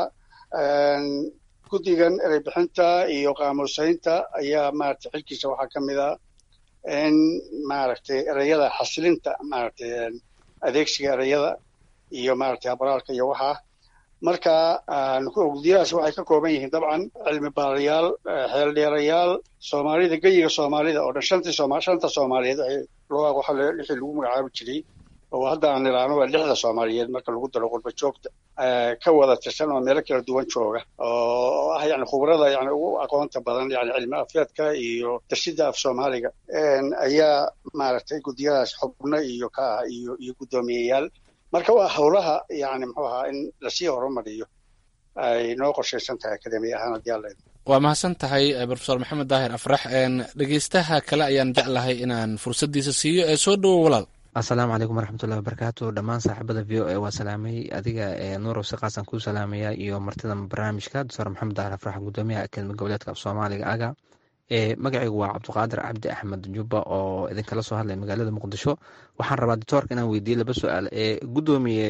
guddigan erey bixinta iyo qaamuusaynta ayaa maaragtay xilkiisa waxaa ka mid a in maaragtay ereyada xasilinta maaragtay adeegsiga ereyada iyo maaragtay abraalka iyo waxaa marka guddiyadaas waxay ka kooban yihiin dabcan cilmi baarayaal xeeldheerayaal soomaalida geyiga soomaalida oo dhan shantii sooma shanta soomaaliyeed waxa lixii lagu magacaabi jiray oo hadda aan niraano waa lixda soomaaliyeed marka lagu daro qurba joogta ka wada tirsan oo meelo kala duwan jooga oo ah yani khubrada yani ugu aqoonta badan yani cilmi afeedka iyo darshida af soomaaliga ayaa maaragtay guddiyadaas xubno iyo ka ah iyo iyo guddoomiyeyaal marka waa howlaha yani muxuu ahaa in lasii horumariyo ay noo qorshaysan tahay akademiya ahaan haddii alla waa mahadsan tahay profesor maxamed daahir afrax dhegeystaha kale ayaan jeclahay inaan fursaddiisa siiyo ee soo dhowo walaal assalaamu calaykum waraxmatullahi wabarakaatu dhammaan saaxiibada v o a waa salaamay adiga nuurow si qaasaan kuu salaamaya iyo martida barnaamijka doctor maxamed daahir afrax gudoomiyaha akademi goboleedka af soomaaliga aga magacaygu waa cabdiqaadir cabdi axmed jubba oo idinkala soo hadlaya magaalada muqdisho waxaan rabaa doctoorka inaan weydiiye laba su-aal gudoomiye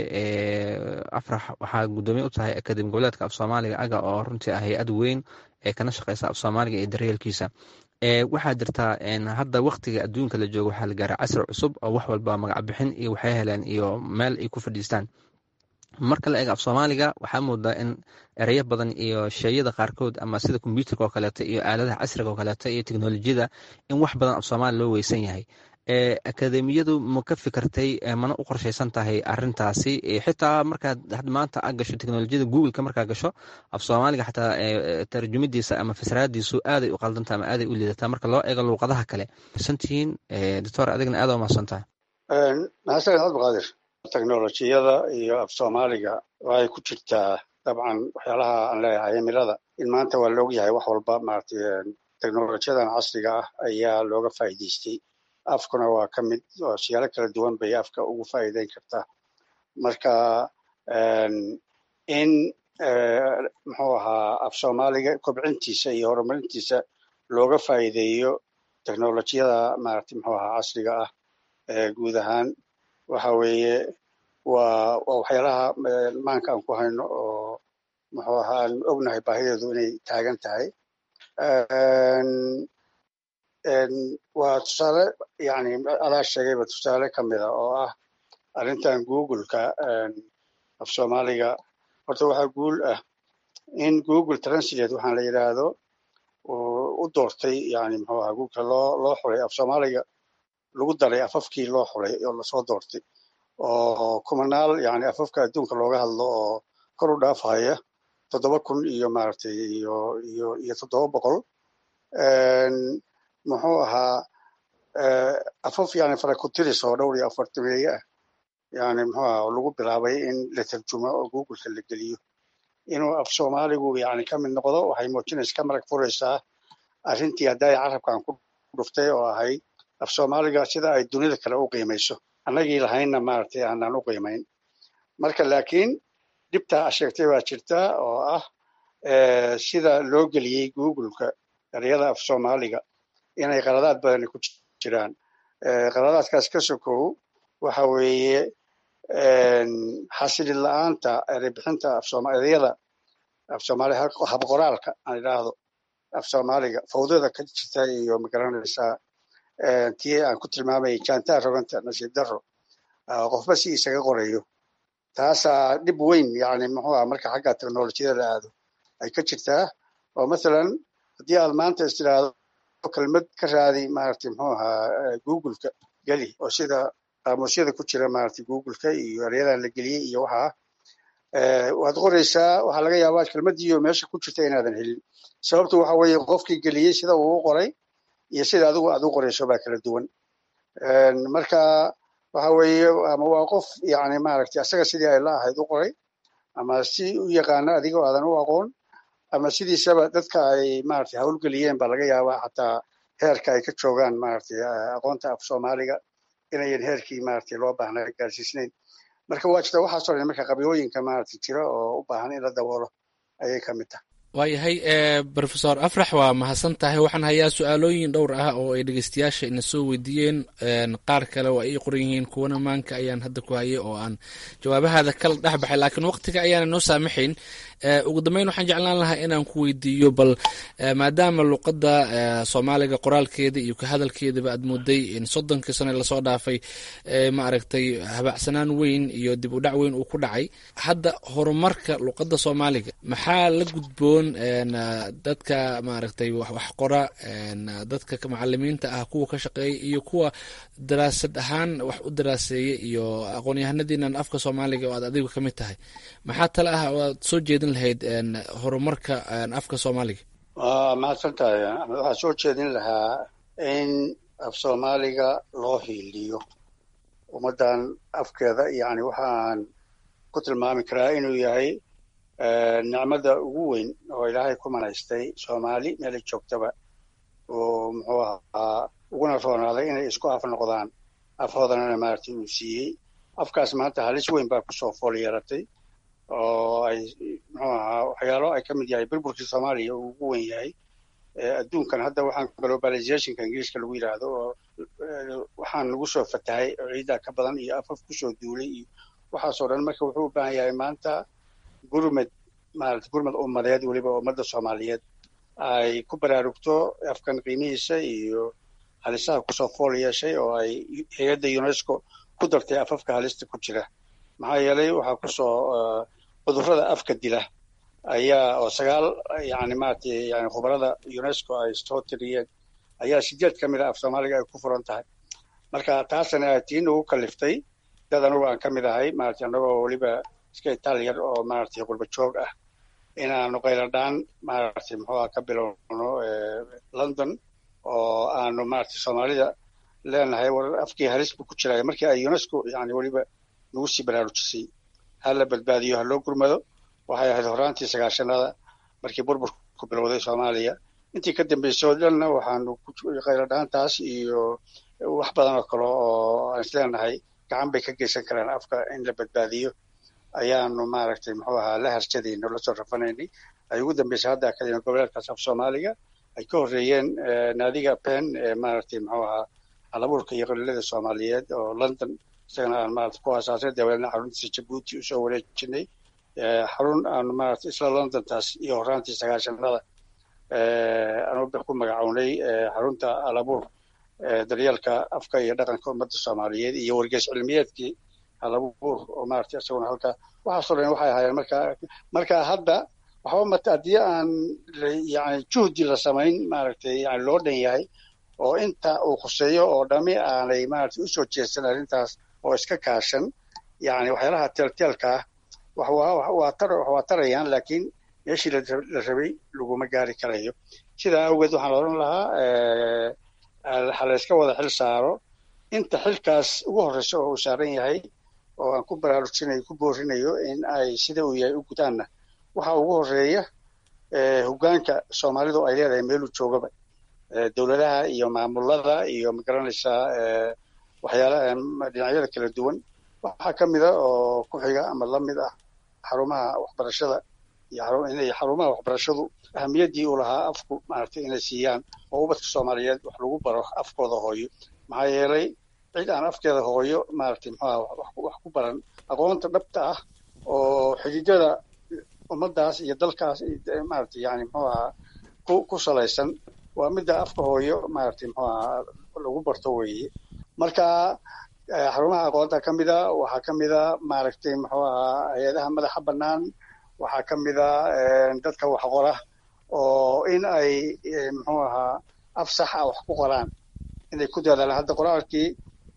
afrax waxaa gudoomiye u tahay akademi goboleedka af soomaaliga aga oo runtii ah hay-ad weyn ee kana shaqeysa af soomaaliga iyo daryeelkiisa waxaa jirtaa hadda waktiga adduunka la joogo waxaa la gaaray casri cusub oo wax walba magac bixin iyo waxay heleen iyo meel ay ku fadhiistaan marka la eega af soomaaliga waxaa moodaa in ereyo badan iyo sheeyada qaarkood ama sida kombyuutarka oo kaleeto iyo aaladaha casriga oo kaleeto iyo teknolojiyada in wax badan af soomaaliya loo weysan yahay akademiyadu ma ka fikirtay mana u qorshaysan tahay arintaasi xitaa markaad maanta a gasho teknolojiyada googleka markaa gasho af soomaaliga xataa tarjumidiisa ama fasraadiisu aaday u qaldanta ama aaday u liidataa marka loo eego luuqadaha kale santihiin doctor adigna aad mahadsan tahay mahadsan cabdiqaadir teknolojiyada iyo af soomaaliga waxay ku jirtaa dabcan waxyaalaha aan leeyahay cimilada in maanta waa laog yahay wax walba maaragtay teknolojiyadan casriga ah ayaa looga faa'iidaystay afkuna waa ka mid oo siyaalo kala duwan bay afka ugu faa'iideyn kartaa marka in muxuu ahaa af soomaaliga kobcintiisa iyo horumarintiisa looga faa'iideeyo teknolojiyada maaragtay muxuu ahaa casriga ah guud ahaan waxa weeye waa waa waxyaalaha maanka aan ku hayno oo muxuu ahaa aan ognahay baahideedu inay taagan tahay waa tusaale yani adaa sheegayba tusaale ka mida oo ah arrintan googleka af soomaaliga horta waxaa guul ah in google translate waxaan la yidhaahdo u doortay yani muxuu ahaa googleka loo loo xulay af soomaaliga lagu daray afafkii loo xulay oo lasoo doortay oo kumanaal yani afafka adduunka looga hadlo oo kor u dhaafhaya toddoba kun iyo maaragtay iyo iyo iyo toddoba boqol muxuu ahaa afaf yani farakutiris oo dhowr iyo afartameeye ah yani muxuu ahaa lagu bilaabay in la tarjumo oo googleka la geliyo inuu af soomaaligu yani ka mid noqdo waxay muujinaysa ka marag furaysaa arrintii hadday carabkan ku dhuftay oo ahayd af soomaaliga sida ay dunida kale u qiimayso annagii lahaynna maaragtay aanaan u qiimayn marka laakiin dhibtaa sheegtay baa jirta oo ah sida loo geliyey googleka ereyada af soomaaliga inay qaladaad badani ku jiraan qaladaadkaas ka sokow waxa weeye xasilid la-aanta ereybixinta ereyada af soomaaliga habqoraalka aan idhaahdo af soomaaliga fawdada ka jirta iyo magaranaysaa tii aan ku tilmaamayay jantaa roganta nasiib daro qofba si isaga qorayo taasaa dhib weyn yani muxuu ah marka xagga teknolojiyada la aado ay ka jirtaa oo mathalan haddii aad maanta is tiraahdo kelmad ka raadi maaragtay muxuu ahaa googleka geli oo sida qaamuusyada ku jira maaragtay googleka iyo eryadan la geliyey iyo waxaa waad qoraysaa waxaa laga yaabaa kelmadiiyo meesha ku jirta inaadan helin sababtu waxa weeye qofkii geliyey sida uu u qoray iyo sida adigu aad u qorayso baa kala duwan marka waxa weeye ama waa qof yani maaragtay asaga sidii ay la ahayd u qoray ama si u yaqaana adigoo aadan u aqoon ama sidiisaba dadka ay maaragtay hawlgeliyeen baa laga yaabaa xataa heerka ay ka joogaan maaragtay aqoonta af soomaaliga inayan heerkii maaragtay loo baahnaa gaarsiisnayn marka waa jirta waxaasoo dhan marka qabyooyinka maaragtay jira oo u baahan in la daboolo ayay ka mid tahay waayahay rofesor afrax waa mahadsan tahay waxaan hayaa su-aalooyin dhowr ah oo ay dhegeystayaasha ina soo weydiiyeen qaar kale oo ay qoran yihiin kuwana maanka ayaan hadda ku hayay oo aan jawaabahaada kala dhex baxay laakiin waqtiga ayaana noo saamaxayn ugu dambeyn waxaan jeclaan lahaa inaan ku weydiiyo bal maadaama luqadda soomaaliga qoraalkeeda iyo ka hadalkeedaba aad mooday in soddonkii sano lasoo dhaafay ma aragtay habacsanaan weyn iyo dib u dhac weyn uu ku dhacay hadda horumarka luqadda soomaaliga maxaa la gudboon dadka maaragtay wax qora dadka macalimiinta ah kuwa ka shaqeeya iyo kuwa daraasad ahaan wax u daraaseeya iyo aqoon-yahanadiinan afka soomaaliga oo aad adigu ka mid tahay maxaa tale ah oo aad soo jeedin lahayd horumarka afka soomaaliga waa mahadsan tahay waxaan soo jeedin lahaa in af soomaaliga loo hiiliyo ummaddan afkeeda yani waxaan ku tilmaami karaa inuu yahay nicmada ugu weyn oo ilaahay ku manaystay soomaali meelay joogtaba oo muxuu ahaa uguna roonaaday inay isku af noqdaan afhoodanana maaragtay uu siiyey afkaas maanta halis weyn baa kusoo fool yeeratay oo ay muxuu ahaa waxyaalo ay ka mid yahay burburkii soomaaliya uu ugu wen yahay adduunkan hadda waxaan globalizationka ingiriiska lagu yidhaahdo oo waxaan nagu soo fatahay oo ciiddaa ka badan iyo afaf kusoo duulay iyo waxaasoo dhan marka wuxuu u baahan yahay maanta gurmed maarata gurmed ummadeed weliba ummadda soomaaliyeed ay ku baraarugto afkan qiimihiisa iyo halisaha kusoo fool yeeshay oo ay hay-adda unesco ku dartay afafka halista ku jira maxaa yeelay waxaa kusoo cudurrada afka dila ayaa oo sagaal yani maratay yani khubarada unesco ay soo tiriyeen ayaa sideed ka mid a af soomaaliga ay ku furan tahay marka taasana tii nagu kaliftay dad anugu aan ka mid ahay maratay annagoo weliba iska itaaliyar oo maaragtay qurba joog ah inaanu qayladhaan maaragtay muxuuha ka bilowno london oo aanu maaragtay soomaalida leenahay war afkii halis buu ku jiraya markii ay unesco yani weliba nagu sii baraarujisay ha la badbaadiyo ha loo gurmado waxay ahayd horaantii sagaashanada markii burburku bilowday soomaaliya intii ka dambeysay oo dhanna waxaanu qayladhaantaas iyo wax badan oo kale oo aan isleenahay gacan bay ka geysan karaan afka in la badbaadiyo ayaanu maaragtay muxuu ahaa la harjadayno lasoo rafanaynay ay ugu dambeysay hadda akademi goboleedkaas af soomaaliga ay ka horreeyeen naadiga pen ee maaragtay muxuu ahaa halabuurka iyo qaliilada soomaaliyeed oo london isagana aan maarata ku aasaasay dabeedna xaruntiisa jabuuti usoo wareejinay xarun aanu maarata isla londontaas iyo horaantii sagaashanada aanu ku magacownay xarunta halabuur daryeelka afka iyo dhaqanka ummadda soomaaliyeed iyo wargeys cilmiyeedkii halabuur oo maarata isaguna halka waxaasoo dhan waxay ahaayeen marka marka hadda waxba mata haddii aan yani juhdi la samayn maaragtay yani loo dhan yahay oo inta uu khuseeyo oo dhami aanay maaragtay usoo jeedsan arrintaas oo iska kaashan yani waxyaalaha teelteelka ah waa tarayaan laakiin meeshii la rabay laguma gaari karayo sidaa awgeed waxaan odhan lahaa ha la iska wada xil saaro inta xilkaas ugu horreysa oo uu saaran yahay oo aan ku baraarujinayo ku boorinayo in ay sida uu yahay u gudaanna waxa ugu horreeya hoggaanka soomaalidu ay leedahay meeluu joogaba dowladaha iyo maamulada iyo magaranaysaa waxyaalaha dhinacyada kala duwan waxaa ka mida oo ku xiga ama la mid ah xarumaha waxbarashada iyo inay xarumaha waxbarashadu ahamiyaddii uu lahaa afku maaragtay inay siiyaan oo ubadka soomaaliyeed wax lagu baro afkooda hooyo maxaa yeelay cid aan afkeeda hooyo maaragtay muxuuha wax ku baran aqoonta dhabta ah oo xididada ummaddaas iyo dalkaas maaragtay yani muxuu ahaa ku ku salaysan waa midda afka hooyo maaragtay muxuu ahaa lagu barto weeye marka xarumaha aqoonta ka mida waxaa ka mida maaragtay muxuu ahaa hay-adaha madaxa bannaan waxaa ka mida dadka wax qora oo in ay muxuu ahaa af sax ah wax ku qoraan inay ku dadaalaan hadda qoraalkii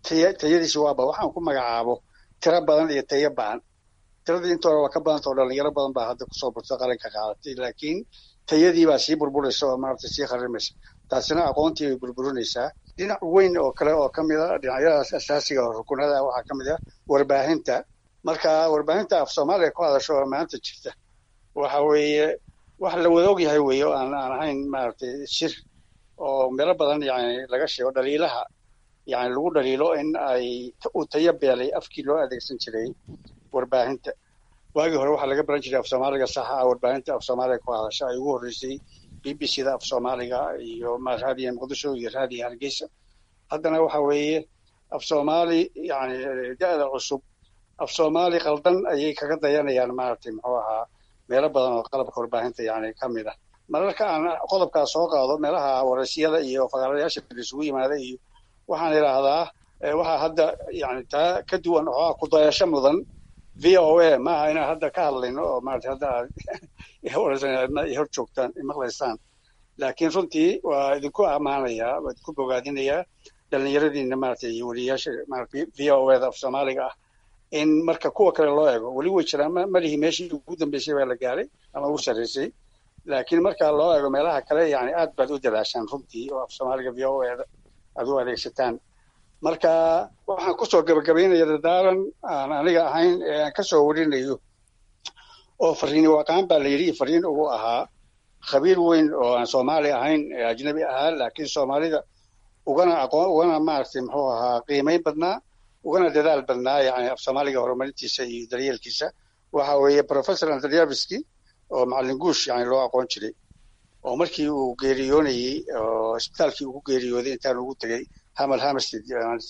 taya tayadiisi waaba waxaan ku magacaabo tiro badan iyo tayo ba'an tiradii intooda waa ka badanta oo dhalinyaro badan baa hadda kusoo burta qalinka qaadatay laakiin tayadii baa sii burburaysa oo maaragtay sii kharimaysa taasina aqoontii bay burburinaysaa dhinac weyn oo kale oo ka mid a dhinacyadaas asaasiga oo rukunada waxaa ka mid ah warbaahinta marka warbaahinta af soomaaliya ku hadasho oo maanta jirta waxa weeye wax la wada og yahay weeye oo aan aan ahayn maaragtay shir oo meelo badan yani laga sheego dhaliilaha yani lagu dhaliilo in ay uu tayo beelay afkii loo adeegsan jiray warbaahinta waagii hore waxaa laga baran jiray af soomaaliga saxa ah warbaahinta af soomaaliga ku hadasha ay ugu horreysay b b c da af soomaaliga iyo raadiya muqdisho iyo raadiya hargeysa haddana waxa weeye af soomaali yani da-da cusub af soomaali qaldan ayay kaga dayanayaan maaragtay muxuu ahaa meelo badan oo qalabka warbaahinta yani ka mid ah mararka aan qodobkaas soo qaado meelaha waraysiyada iyo faqaarayaasha isugu yimaada iyo waxaan idhaahdaa waxaa hadda yani taa ka duwan oo ku dayasho mudan v o a maaha inaan hadda ka hadlayno oo maarata hadda aad waraysanadna hor joogtaan maqlaysaan laakiin runtii waa idinku ammaanayaa waa idinku bogaadinayaa dhallinyaradiina maarata iyo weliyaasha maarata v o a da af soomaaliga ah in marka kuwa kale loo eego weli way jiraan malihii meeshii ugu dambeysay baa la gaaray ama ugu sarreysay laakiin marka loo eego meelaha kale yani aad baad u dadaashaan runtii oo af soomaaliga v o a da aad u adeegsataan marka waxaan kusoo gabagabaynaya dadaalan aan aniga ahayn ee aan kasoo warinayo oo fariini waqaan baa la yidhi fariin ugu ahaa khabiir weyn oo aan soomaali ahayn ee ajnabi ahaa laakiin soomaalida ugana aqoon ugana maaragtay muxuu ahaa qiimayn badnaa ugana dadaal badnaa yani af soomaaliga horumarintiisa iyo daryeelkiisa waxa weeye professor andryaviski oo macallin guush yani loo aqoon jiray oo markii uu geeriyoonayey oo isbitaalkii uu ku geeriyooday intaan ugu tegey hamal hamstead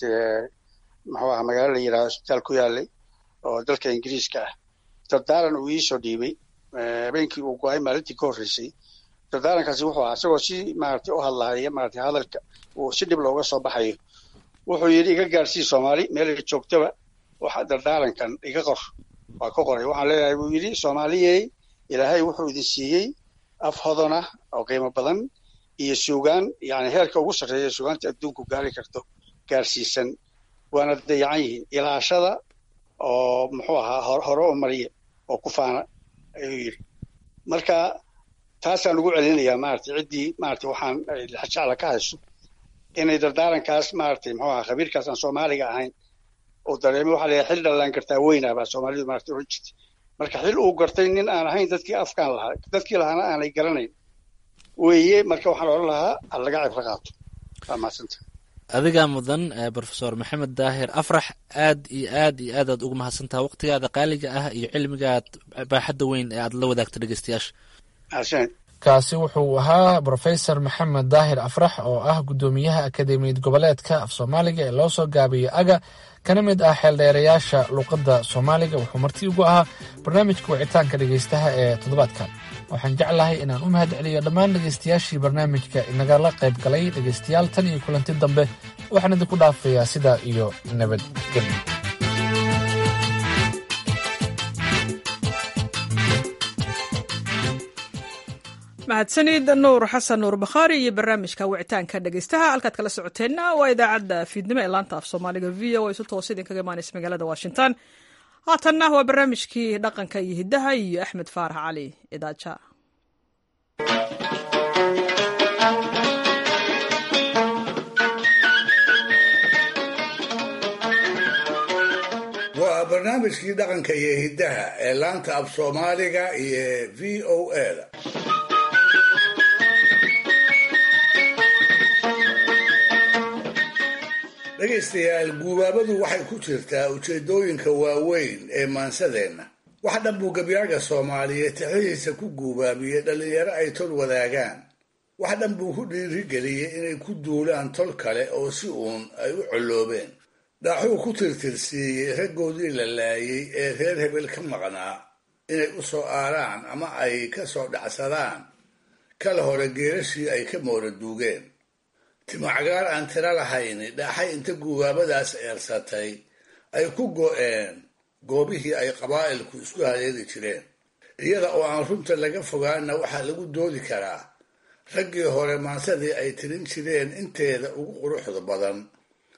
muxuu ahaa magaalo la yidhahdo isbitaal ku yaalay oo dalka ingiriiska ah dardaaran uu iisoo dhiibay habeenkii uu go-ay maalintii ka horreysay dardaarankaasi wuxuu ahaa isagoo si maaragtay u hadlaaya maaragtay hadalka uu si dhib looga soo baxayo wuxuu yidhi iga gaarsii soomaali meelay joogtaba waxa dardaarankan iga qor waa ka qoray waxaan leeyahay buu yidhi soomaaliyey ilaahay wuxuu idin siiyey af hodona oo qiimo badan iyo suugaan yani heerka ugu sarreeya suugaanta adduunku gaari karto gaarsiisan waana dayacan yihiin ilaashada oo muxuu ahaa hore u mariya oo ku faana ayuu yidhi marka taasaan ugu celinayaa maaragtay ciddii maaragtay waxaan jecla ka hayso inay dardaarankaas maaragtay muxuu ahaa khabiirkaas aan soomaaliga ahayn uu dareemay waxaa leeyahay xil dhallaan kartaa weynaa baa soomaalidu maaragtay oran jirtay marka xil uu gartay nin aan ahayn dadkii afkaan lahaa dadkii lahaana aanay garanayn weeye marka waxaan odhan lahaa ha laga cibro qaato waa mahadsanta adigaa mudan brofesor maxamed daahir afrax aad iyo aad iyo aad aad ugu mahadsantaha waqtigaada qaaliga ah iyo cilmigaad baaxadda weyn ee aad la wadaagta dhegeystayaasha kaasi wuxuu ahaa brofesor maxamed daahir afrax oo ah guddoomiyaha akademiyad goboleedka af soomaaliga ee loo soo gaabiyo aga kana mid ah xeeldheerayaasha luuqadda soomaaliga wuxuu marti ugu ahaa barnaamijka wicitaanka dhegeystaha ee toddobaadkan waxaan jeclahay inaan u mahad celiyo dhammaan dhegeystayaashii barnaamijka inagala qayb galay dhegeystayaal tan iyo kulanti dambe waxaan idinku dhaafayaa sidaa iyo nabadgelyo mahadsanid nuur xasan nuur bakhaari iyo barnaamijka wicitaanka dhegeystaha halkaad kala socoteenna waa idaacadda fiidnimo ee laanta af soomaaliga v o isu toos idinkaga imaanaysa magaalada washington haatanna waa barnaamijkii dhaqanka iyo hiddaha iyo axmed faarax cali idaaja waa barnaamijkii dhaqanka iyo hiddaha ee laanta af soomaaliga iyo v o a da dhegaystayaal guubaabadu waxay ku jirtaa ujeeddooyinka waaweyn ee maansadeenna wax dhan buu gabyaaga soomaaliyeed tixihiisa ku guubaabiyey dhallinyaro ay tol wadaagaan wax dhan buu ku dhiirigeliyey inay ku duulaan tol kale oo si uun ay u colloobeen dhaaxuu ku tirtirsiiyey raggoodii la laayey ee reer hebel ka maqnaa inay u soo aaraan ama ay ka soo dhacsadaan kala hore geerashii ay ka moora duugeen timacgaar aan tiro lahayni dhaaxay inta guubaabadaas eersatay ay ku go'een goobihii ay qabaa'ilku isku haleeli jireen iyada oo aan runta laga fogaanna waxaa lagu doodi karaa raggii hore maansadii ay tirin jireen inteeda ugu quruxda badan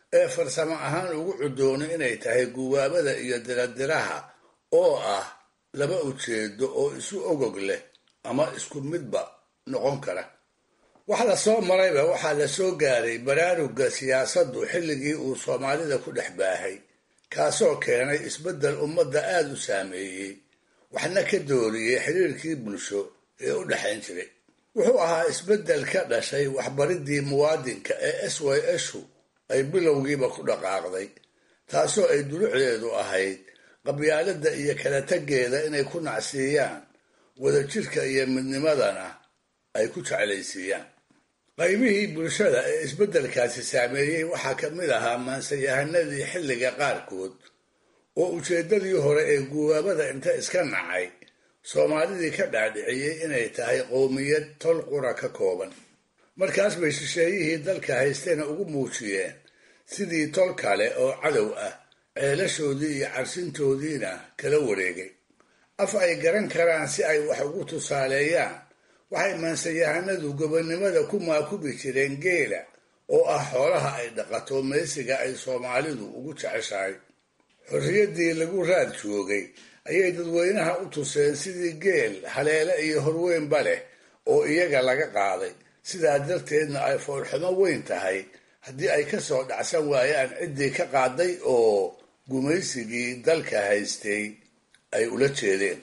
ee farsamo ahaan ugu cudoono inay tahay guwaabada iyo diradiraha oo ah laba ujeedo oo isu ogog leh ama isku midba noqon kara wax la soo marayba waxaa la soo gaaray baraaruga siyaasaddu xilligii uu soomaalida ku dhex baahay kaasoo keenay isbeddel ummadda aada u saameeyey waxna ka dooriyey xiriirkii bulsho ee u dhexayn jiray wuxuu ahaa isbeddel ka dhashay waxbaridii muwaadinka ee s y shu ay bilowgiiba ku dhaqaaqday taasoo ay dulucdeedu ahayd qabyaaladda iyo kala taggeeda inay ku nacsiiyaan wadajirka iyo midnimadana ay ku jeclaysiiyaan qaybihii bulshada ee isbeddelkaasi saameeyey waxaa ka mid ahaa maansayahanadii xilliga qaarkood oo ujeeddadii hore ee guwaabada inta iska nacay soomaalidii ka dhaadhiciyey inay tahay qowmiyad tol qura ka kooban markaas bay shisheeyihii dalka haysteena ugu muujiyeen sidii tol kale oo cadow ah ceelashoodii iyo carsintoodiina kala wareegay af ay garan karaan si ay wax ugu tusaaleeyaan waxay maansayahanadu gobonnimada ku maakubi jireen geela oo ah xoolaha ay dhaqato meesiga ay soomaalidu ugu jeceshahay xorriyaddii lagu raad joogay ayay dadweynaha u tuseen sidii geel haleele iyo horweynba leh oo iyaga laga qaaday sidaa darteedna ay foolxumo weyn tahay haddii ay ka soo dhacsan waayaan ciddii ka qaaday oo gumaysigii dalka haystay ay ula jeedeen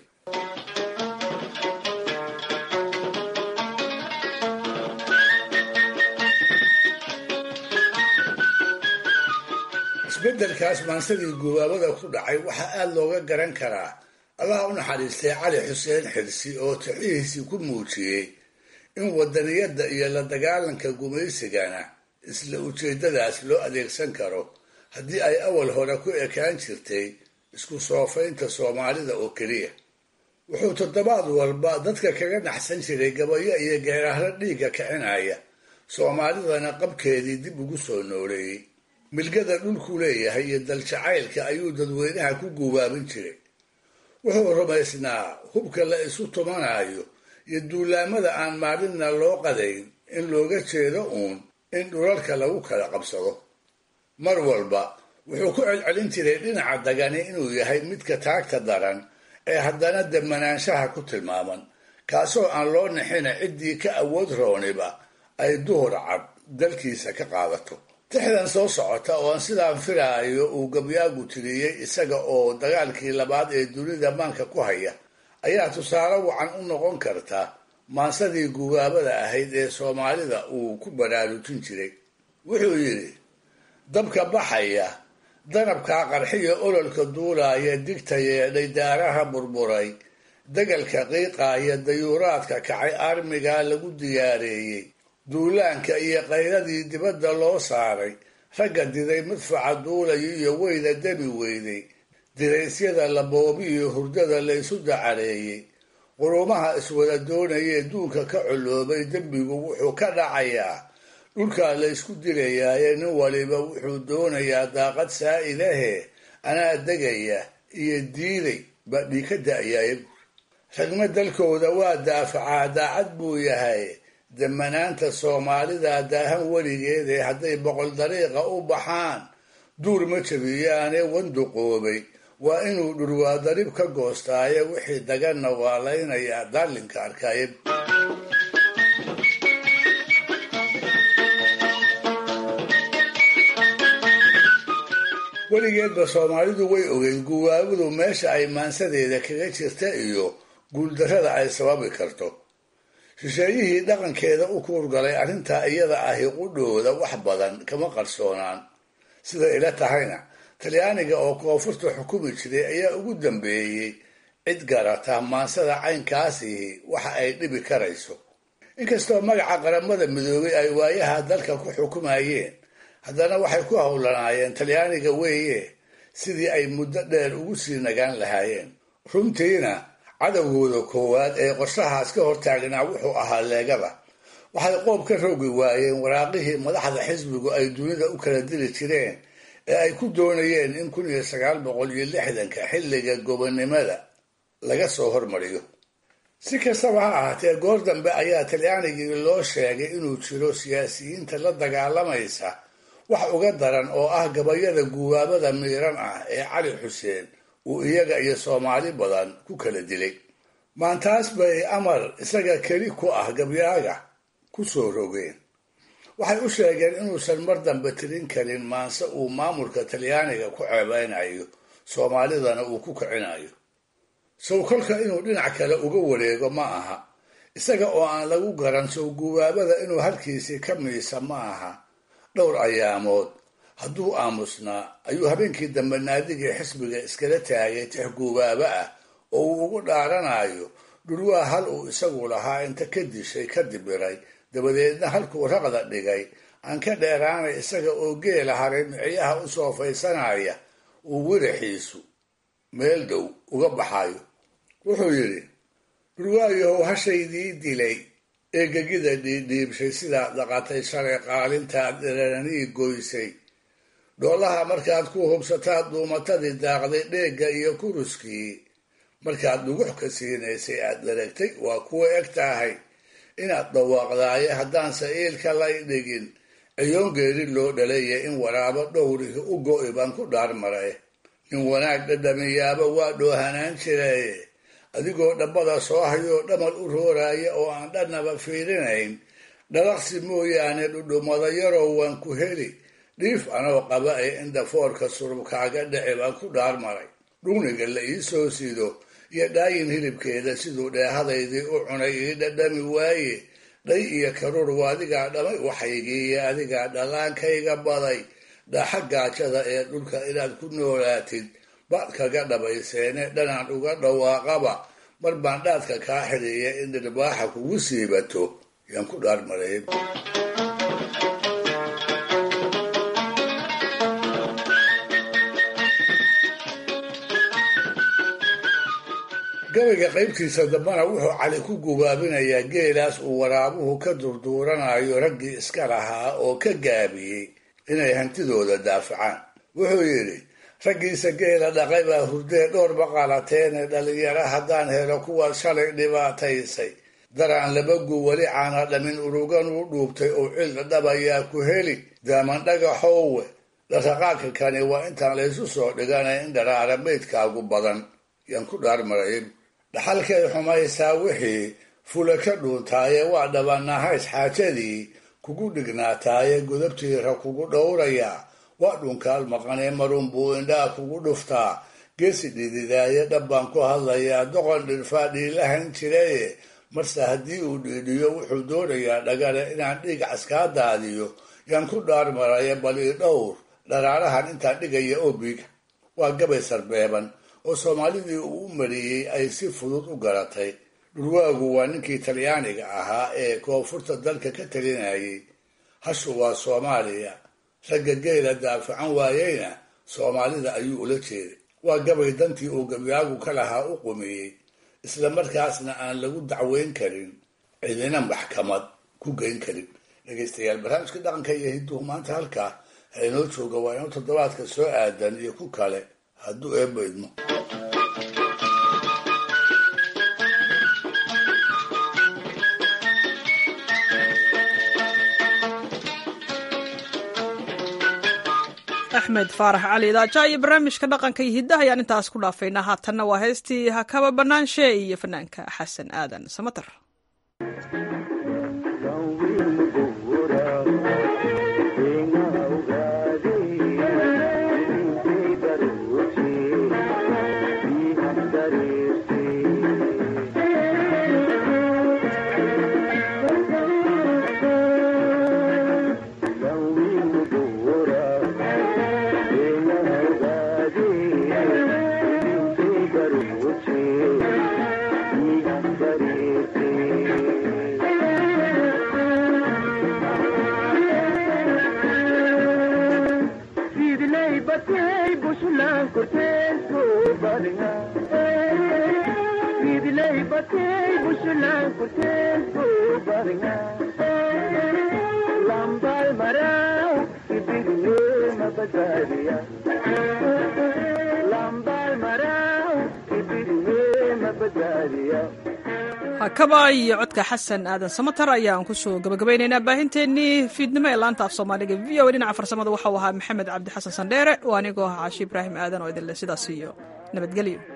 isbeddelkaas maansadii gubaabada ku dhacay waxaa aada looga garan karaa allaha u naxariistay cali xuseen xirsi oo tixihiisii ku muujiyey in wadaniyadda iyo la dagaalanka gumaysigana isla ujeeddadaas loo adeegsan karo haddii ay awal hore ku ekaan jirtay isku soofaynta soomaalida oo keliya wuxuu toddobaad walba dadka kaga naxsan jiray gabayo iyo geerahro dhiigga kicinaya soomaalidana qabkeedii dib ugu soo nooleeyey milgada dhulku leeyahay iyo daljacaylka ayuu dadweynaha ku guubaabin jiray wuxuu rumaysnaa hubka la isu tumanayo iyo duulaamada aan maalinna loo qadayn in looga jeedo uun in dhulalka lagu kala qabsado mar walba wuxuu ku celcelin jiray dhinaca dagani inuu yahay midka taagta daran ee haddana demanaanshaha ku tilmaaman kaasoo aan loo nixina ciddii ka awood rooniba ay duhur cad dalkiisa ka qaadato tixdan soo socota oo aan sidaan filaayo uu gabyaagu tiriyey isaga oo dagaalkii labaad ee dunida maanka ku haya ayaa tusaale wacan u noqon karta maansadii gubaabada ahayd ee soomaalida uu ku baraarujin jiray wuxuu yidhi dabka baxaya danabkaa qarxiya ololka duulaaya digta yeedhay daaraha burburay degalka qiiqaaya dayuuraadka kacay armigaa lagu diyaareeyey duulaanka iyo qayladii dibadda loo saaray ragga diday madfaca duulayo iyo weyda demi weyday diraysyada la boobiyo hurdada la ysu dacareeyey qurumaha iswada doonayee duunka ka coloobay dembigu wuxuu ka dhacayaa dhulkaa la ysku dilayaaye nin waliba wuxuu doonayaa daaqad saa'idahe anaa degaya iyo diiday baa dhii ka da'yaye ragma dalkooda waa daafacaa daacad buu yahay damanaanta soomaalida daahan weligeedee hadday boqol dariiqa u baxaan duur ma jabiyaane wanduqoobay waa inuu dhurwaa darib ka goostaaye wixii daganna waa laynayaa daalinka arkaaye weligeedba soomaalidu way ogeyd guwaabadu meesha ay maansadeeda kaga jirta iyo guuldarrada ay sababi karto shisheeyihii dhaqankeeda u kuurgalay arrintaa iyada ahi qudhooda wax badan kama qarsoonaan sida ila tahayna talyaaniga oo koonfurta xukumi jiray ayaa ugu dambeeyey cid garata maansada caynkaasihi waxa ay dhibi karayso inkastoo magaca qaramada midoobay ay waayaha dalka ku xukumayeen haddana waxay ku howlanaayeen talyaaniga weeye sidii ay muddo dheer ugu sii nagaan lahaayeen runtiina cadowgooda koowaad ee qorshahaas ka hortaagnaa wuxuu ahaa leegada waxay qoob ka roogi waayeen waraaqihii madaxda xisbigu ay dunida u kala diri jireen ee ay ku doonayeen in kun iyo sagaal boqol iyo lixdanka xilliga gobonnimada laga soo hormariyo si kastaba ha ahaatee goor dambe ayaa talyaanigii loo sheegay inuu jiro siyaasiyiinta la dagaalamaysa wax uga daran oo ah gabayada guwaabada miiran ah ee cali xuseen uu iyaga iyo soomaali badan ku kala dilay maantaas bay amar isaga keli ku ah gabyaaga ku soo rogeen waxay u sheegeen inuusan mar dambe tirin karin maanse uu maamulka talyaaniga ku ceebeynayo soomaalidana uu ku kicinayo sow kolka inuu dhinac kale uga wareego ma aha isaga oo aan lagu garan sow guwaabada inuu halkiisii ka miisa ma aha dhowr ayaamood hadduu aamusnaa ayuu habeenkii dambe naadigii xisbiga iskala taagay tix guubaaba ah oo uu ugu dhaaranayo dhulwaa hal uu isagu lahaa inta ka dishay ka dibiray dabadeedna halkuu raqda dhigay aan ka dheeraanay isaga oo geela haray micyaha u soofaysanaya uu wiraxiisu meel dhow uga baxayo wuxuu yidhi dhulwaayahow hashaydii dilay ee gegida dhiidhiibshay sidaad dhaqatay shalay qaalintaad dheraranii goysay dhoolaha markaad ku hubsataad duumatadii daaqday dheegga iyo kuruskii markaad dhugux ka siinaysay aad dharagtay waa kuwa eg tahay inaad dhawaaqdaaye haddaanse iilka lay dhigin ciyoon geeri loo dhalaya in waraabo dhowrihi u go'i baan ku dhaarmaray nin wanaag dhadhamiyaaba waa dhoohanaan jiraye adigoo dhabbada soo hayoo dhamal u rooraya oo aan dhannaba fiirinayn dhalaqsi mooyaane dhudhumada yarow waan ku heli dhiif anoo qaba ee indhafoorka surubkaaga dhici baan ku dhaarmaray dhugniga la ii soo sido iyo dhaayin hilibkeeda siduu dheehadaydii u cunay ii dhadhami waaye dhay iyo karuur waa adigaa dhamay waxaygiiyo adigaa dhallaankayga baday dhaaxa gaajada ee dhulka inaad ku noolaatid baad kaga dhabayseene dhanaan uga dhawaaqaba mar baan dhaadka kaa xidhiiya in dhirbaaxa kugu siibato yaan ku dhaarmaray gabayga qaybtiisa dambana wuxuu cali ku gubaabinayaa geelaas uu waraabuhu ka durduuranayo raggii iska lahaa oo ka gaabiyey inay hantidooda daafacaan wuxuu yidhi raggiisa geela dhaqay baa hurdee dhowr baqalateene dhalinyaro haddaan helo kuwaad shalay dhibaataysay daraan labagu weli caana dhamin urugan u dhuubtay oo cil dhabayaa ku heli daaman dhagaxoowe dhaqaqaadka kani waa intaan laysu soo dhiganay in dharaara maydkaagu badan yaan ku dhaarmaray dhaxalkay xumaysaa wixii fula ka dhuuntaaye waa dhabanahays xaajadii kugu dhignaataaye godabtiira kugu dhowrayaa waa dhunkaal maqanee marun buu indhaa kugu dhuftaa geesi dhididaaye dhabbaan ku hadlayaa doqon dhirfaa dhiilahan jiraye marse haddii uu dhiidhiyo wuxuu doonayaa dhagale inaan dhiig caskaa daadiyo yaan ku dhaarmaraya bal ii dhowr dharaarahan intaan dhigaya obiga waa gabay sarbeeban oo soomaalidii uu u mariyey ay si fudud u garatay dhulwaagu waa ninkii talyaaniga ahaa ee koonfurta dalka ka talinayay hashu waa soomaaliya ragga geela daafacan waayeyna soomaalida ayuu ula jeeday waa gabay dantii uu gabyaagu ka lahaa u qumiyey isla markaasna aan lagu dacweyn karin cidina maxkamad ku geyn karin dhegaystayaal barnaamijka dhaqanka iyo hinduhu maanta halkaa ha inoo jooga waa inuu toddobaadka soo aadan iyo ku kale hadduu eebba idmo axmed faarax cali idaaja iyo barnaamijka dhaqanka iyo hiddaha ayaan intaas ku dhaafaynaa haatanna waa heestii hakaba bannaanshe iyo fanaanka xasan aadan samater hakaba iyo codka xasan aadan samatar ayaan kusoo gabagabaynaynaa baahinteennii fiidnimo ee laanta af soomaaliga v o dhinaca farsamada waxau ahaa maxamed cabdi xasan sandheere oo anigoo ah caashi ibraahim aadan oo idinle sidaas iyo nabadgelyo